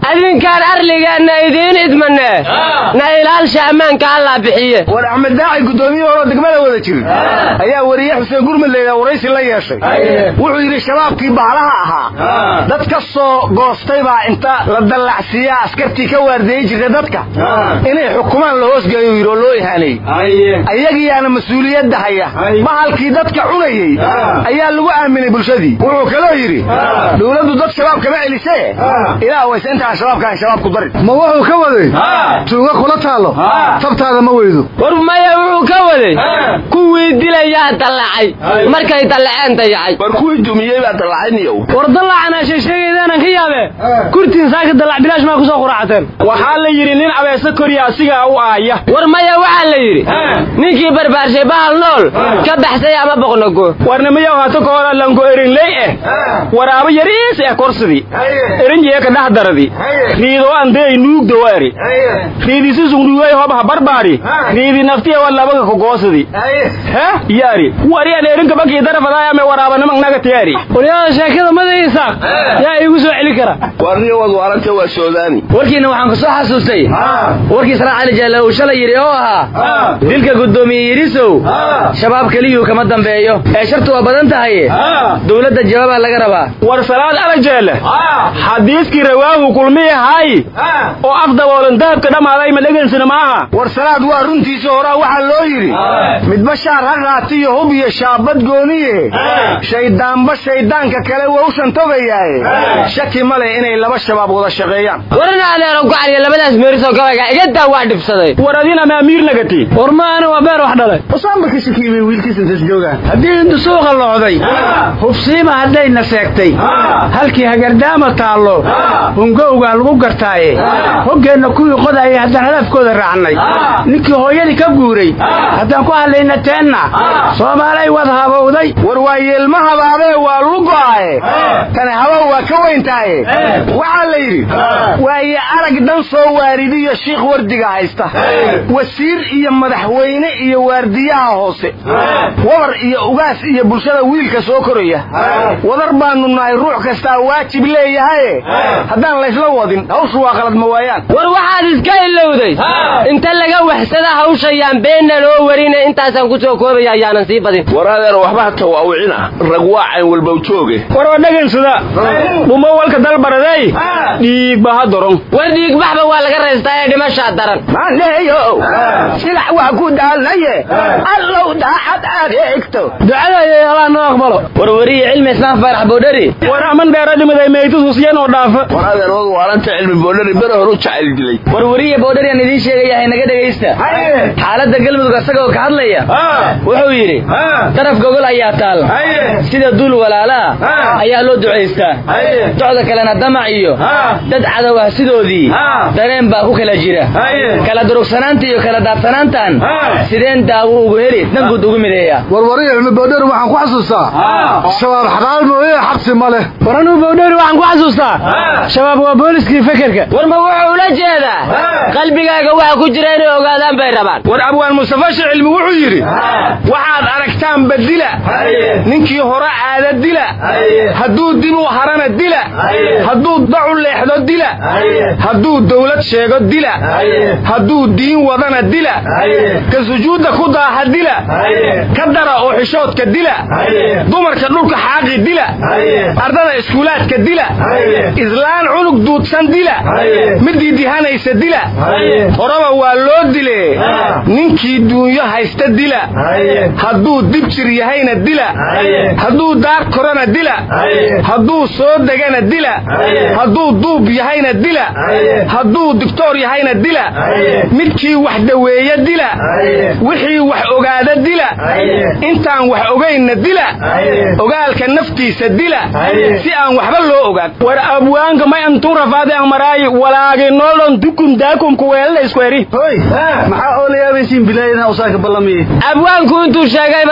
[SPEAKER 16] adinkaan arligeenna idiin idmane na ilaalsha ammaanka allaa bixiye
[SPEAKER 15] war axmed daaci guddoomiye horoo degmada wada jir ayaa wariye xuseen gurmud layidhaa waraysi la yeeshay wuxuu yidhi shabaabkii bahalaha ahaa dad ka soo goostay baa inta la dallacsiiyaa askartii ka waardeeyey jirta dadka inay xukumaan la hoosgeeyo yidhi oo loo ihaaneeyey ayagiyaana mas-uuliyadda haya bahalkii dadka cunayey ayaa lagu aaminay bulshadii wuxuu kaloo yidhi dowladdu dad shabaab kama celisee ilaa wayse intaan shabaabkaan shabaab ku darin
[SPEAKER 18] ma wuxuu ka waday tuuga kula taalo tabtaada ma weydo
[SPEAKER 16] war maya wuxuu ka waday kuwii dilayaa dallacay markay dallaceen dayacay
[SPEAKER 17] war kuwii dumiyey baa dallacayniyow
[SPEAKER 19] war dallacana sheesheegaydaanan ka yaabe kurtiin saaka dallac bilaash maa kusoo quraacateen
[SPEAKER 14] waxaa la yidhi nin abeese koriya asigaa u aaya
[SPEAKER 16] war maya waxaa la yidhi ninkii barbaarshay bahal nool ka baxsay ama boqnogo
[SPEAKER 14] warnimiyow hata kahora lango erinley eh waraabo yariis eh korsidii erinjeeka dhahdaradi riidoo andey nuugdowa eri riidisi sungdhuwey hobha barbaari riidi naftiya wa labaga kogoosidi he yari wariyan erinka bakii darafadaayame waraabanimag nagatiyari
[SPEAKER 19] waryaada sheekada madaysaaq yaa iigu soo celi kara
[SPEAKER 17] warniyo wad waaranta waa soodaani
[SPEAKER 20] warkiina waxaan ku soo xasuustay warkii saraac cali jaalle uu shalay yidhi oo ahaa dilka guddoomiye yidhisow shabaab keliyuu kama dambeeyo ee shartu waa badan tahay dowladda jawaabaa laga rabaa
[SPEAKER 14] war salaad alajeele xadiiskii rawaahu kulmiye hay oo af daboolan dahabka dhammaaday ma dhegansina maaha
[SPEAKER 15] war salaad waa runtiisa horaa waxaa loo yidhi midba shaar ha qaatiyo hub iyo shaabad gooniye shayddaanba shayddaanka kale waa u shantogayaaye shaki ma leh inay laba shabaab wada shaqeeyaan
[SPEAKER 16] warana adeero gocaliyo labadaas meerisoo gabayga igadaa waa dhibsaday
[SPEAKER 14] war adina maamiir nagati
[SPEAKER 19] war maana waa beer wax dhalay
[SPEAKER 15] usaanba ka shakiimay wiilkiis intas joogaan
[SPEAKER 19] haddii intu suuqa locday hubsiima haddayna seegtay halkii hagardaama taallo hungowgaa lagu gartaaye hoggeenna kuwii qodayay haddaan hadafkooda raacnay ninkii hooyadii ka guuray haddaan ku hadlayna teenna soomaalay wad habowday
[SPEAKER 15] war waa yeelma habaabee waa lugo'aye tani habow waa ka weyntaaye waxaa la yidhi waaye arag dhan soo waaridiyo shiikh wardiga haysta wasiir iyo madaxweyne iyo waardiyaha hoose wabar iyo ugaas iyo bulshada wiilka soo koraya wadar baanu nahay ruux kastaa waajib leeyahaye haddaan laysla wadin hawshu waa qalad ma waayaan
[SPEAKER 16] war waxaad iska ilowday inta laga waxsada hawshayaan beenna loo warina intaasaan ku soo koobaya ayaanan sii badin
[SPEAKER 17] war adeer waxba ha tawaawicina rag waa cayn walbow jooge
[SPEAKER 14] war waa dhagansada dhumo walka dalbaradey dhiigba ha doron
[SPEAKER 16] war dhiigbaxba waa laga raystaa ee dhimashaa daran
[SPEAKER 15] maaleeyo silax waa ku daalnaye allow daacad adeegto
[SPEAKER 19] ducada iyo allah noo aqbalo
[SPEAKER 20] war wariye cilmi islaam faarax boodhari
[SPEAKER 14] war aman dheeradimaday meydus husyan oo dhaafa
[SPEAKER 17] war adeer wad waaranta cilmi boodhari bere hor u jacayl dilay
[SPEAKER 20] war wariye boodhari aan idiin sheegaya haynaga dhegaysta xaaladda galmudug asagoo ka hadlaya wuxuu yidhi daraf gogol ayaa taal sida duul walaalaa ayaa loo ducaystaa docda kalena damac iyo dad cadow ah sidoodii dareen baa ku kala jira kala durugsanaanta iyo kala daadsanaantan sideen daawo ugu heli danguud ugu mideeya
[SPEAKER 18] warwariye cilmi boodheri waxaan ku xasuustaa shabaab xabaal mooye xabsi ma leh
[SPEAKER 19] war anuu boodheri waxaan ku xasuustaa shabaab waa booliskii fekerka
[SPEAKER 16] war ma wuxuu ula jeedaa qalbigaaga waxa ku jira inay ogaadaan bay rabaan
[SPEAKER 15] war abwaan mustafa shicilmi wuxuu yidhi waxaad aragtaan badila ninkii hore aada dila hadduu dib u harana dila hadduu dacu leexdo dila hadduu dawlad sheego dila hadduu diin wadana dila ka sujuudda ku daaha dila ka dara oo xishoodka dila dumarka dhulka xaaqi dila ardada iskuulaadka dila islaan cunug duudsan dila midii dihanaysa dila horeba waa loo dile ninkii duunyo haysta dila hadduu dib jir yahayna dila hadduu daar korana dila hadduu soo degana dila hadduu duub yahayna dila hadduu digtoor yahayna dila midkii wax daweeya dila wixii wax ogaada dila intaan wax ogaynna dila ogaalka naftiisa dila si aan waxba loo ogaan
[SPEAKER 14] war abwaanka may antun rafaade aan maraayi walaagi noolon dukum daakum kuweelada isku eri
[SPEAKER 18] maxaa oo la yaabaysiin bilaayadna usaaka ballamiye
[SPEAKER 16] abwaanku intuu sheegayba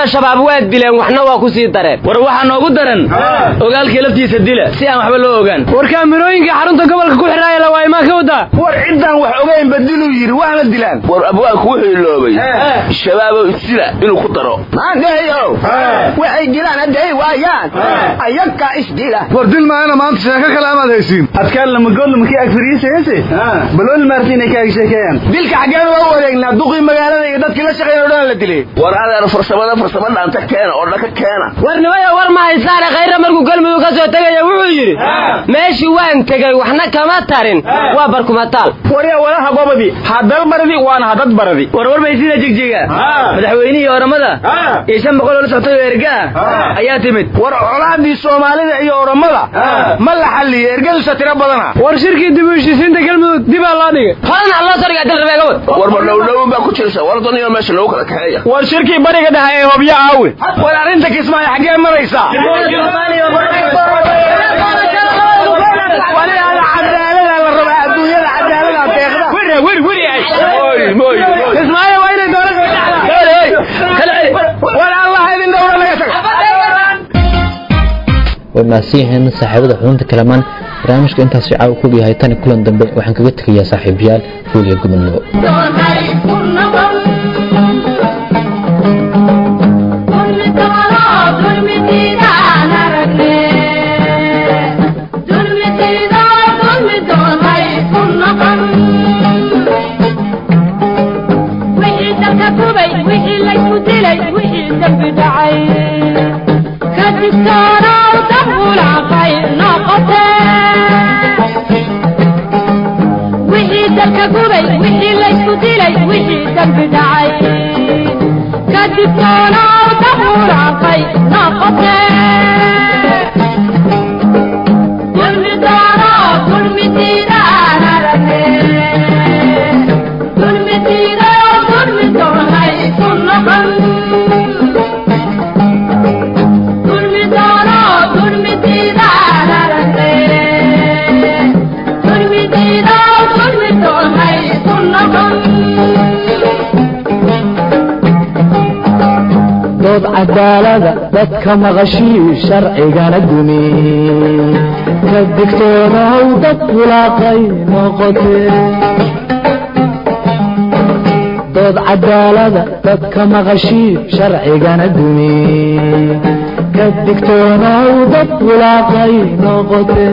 [SPEAKER 16] shabaab waa dileen waxna waa ku sii dareen
[SPEAKER 20] war waxaa noogu daran ogaalkii laftiisa dila si aan waxba loo ogaan
[SPEAKER 14] war kaamirooyinka xarunta gobolka ku xidhaaya la waa imaan ka wadaa
[SPEAKER 15] war ciddaan wax ogaynba diluu yidhi waxna dilaan
[SPEAKER 17] war abwaanku wuxuu iloobay shabaabow isdila inuu ku daro
[SPEAKER 15] maandeeyow waxay dilaan hadday waayaan ayagaa isdila
[SPEAKER 18] war dil maayana maanta sheeko kale amaad haysiin
[SPEAKER 15] adkaan lamagoodla makii agfariisayase balooli maarti inay kaaga sheekeeyaan dilka xaggeen waa u wareegnaa duqii magaalada iyo dadkii la shaqeeya o dhan la dilay
[SPEAKER 17] war adeer farsamada farsamo dhaanta keena oo dhaka keena
[SPEAKER 16] war nimaya war ma haysaane khayra markuu galmudug ka soo tegaya wuxuu yidhi meeshii waan tegey waxna kama tarin waa barkumataal
[SPEAKER 15] warya walaha gobadi hadal baradi waana hadad baradi
[SPEAKER 20] warwar bay sida jigjiga madaxweynihii oramada iyo shan boqol oo la soctay oo erga ah ayaa timid
[SPEAKER 15] war colaadii soomaalida iyo oramada ma la xalliyo ergadusa tiro badana
[SPEAKER 14] war shirkii dib u heshiisiinta galmudug dibaa loo dhigay
[SPEAKER 16] horena loo soo dhigaa dalrabeega wad
[SPEAKER 17] war ma dhowdhown baa ku jirsa war daniyo meesha lagu kala kaxeeya
[SPEAKER 15] war shirkii bariga dhaha ee hobyo aawe war arrinta kismaayo xaggee maraysaa cadaalada la rabaa adduunyada cadaalada deeqda kismaayo waa inay dowladwar allah idin dhowra laga tago
[SPEAKER 2] way mahadsan yihiin saaxiibada xubinta kalamaan barnaamijka intaas shicaa uu kog yahay tani kulan dambe waxaan kaga tegayaa saaxiibayaal guud iyo gobonimo
[SPEAKER 1] dood cadaalada dadka maqashii sharcigana dumi ka digtoonaw dad bulaaqay noqote dood cadaalada dadka maqashii sharcigana dumi ka digtoonaw dad bulaaqay noqote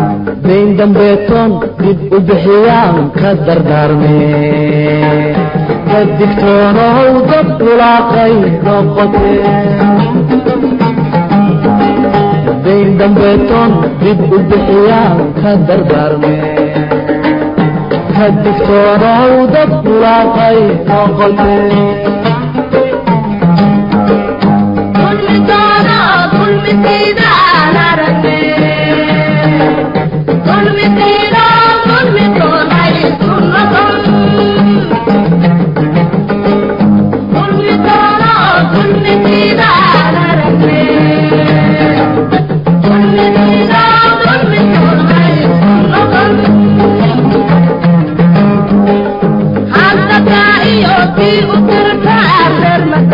[SPEAKER 1] dambeetoon dib u bixiyaan ka dardaarme digtoonow dad bulaaqay noqote dayn dambeetoon dib u bixiyaan ka dardaarme ka digtoonow dad bulaaqay noqote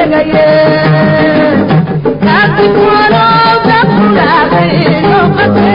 [SPEAKER 4] Thank you.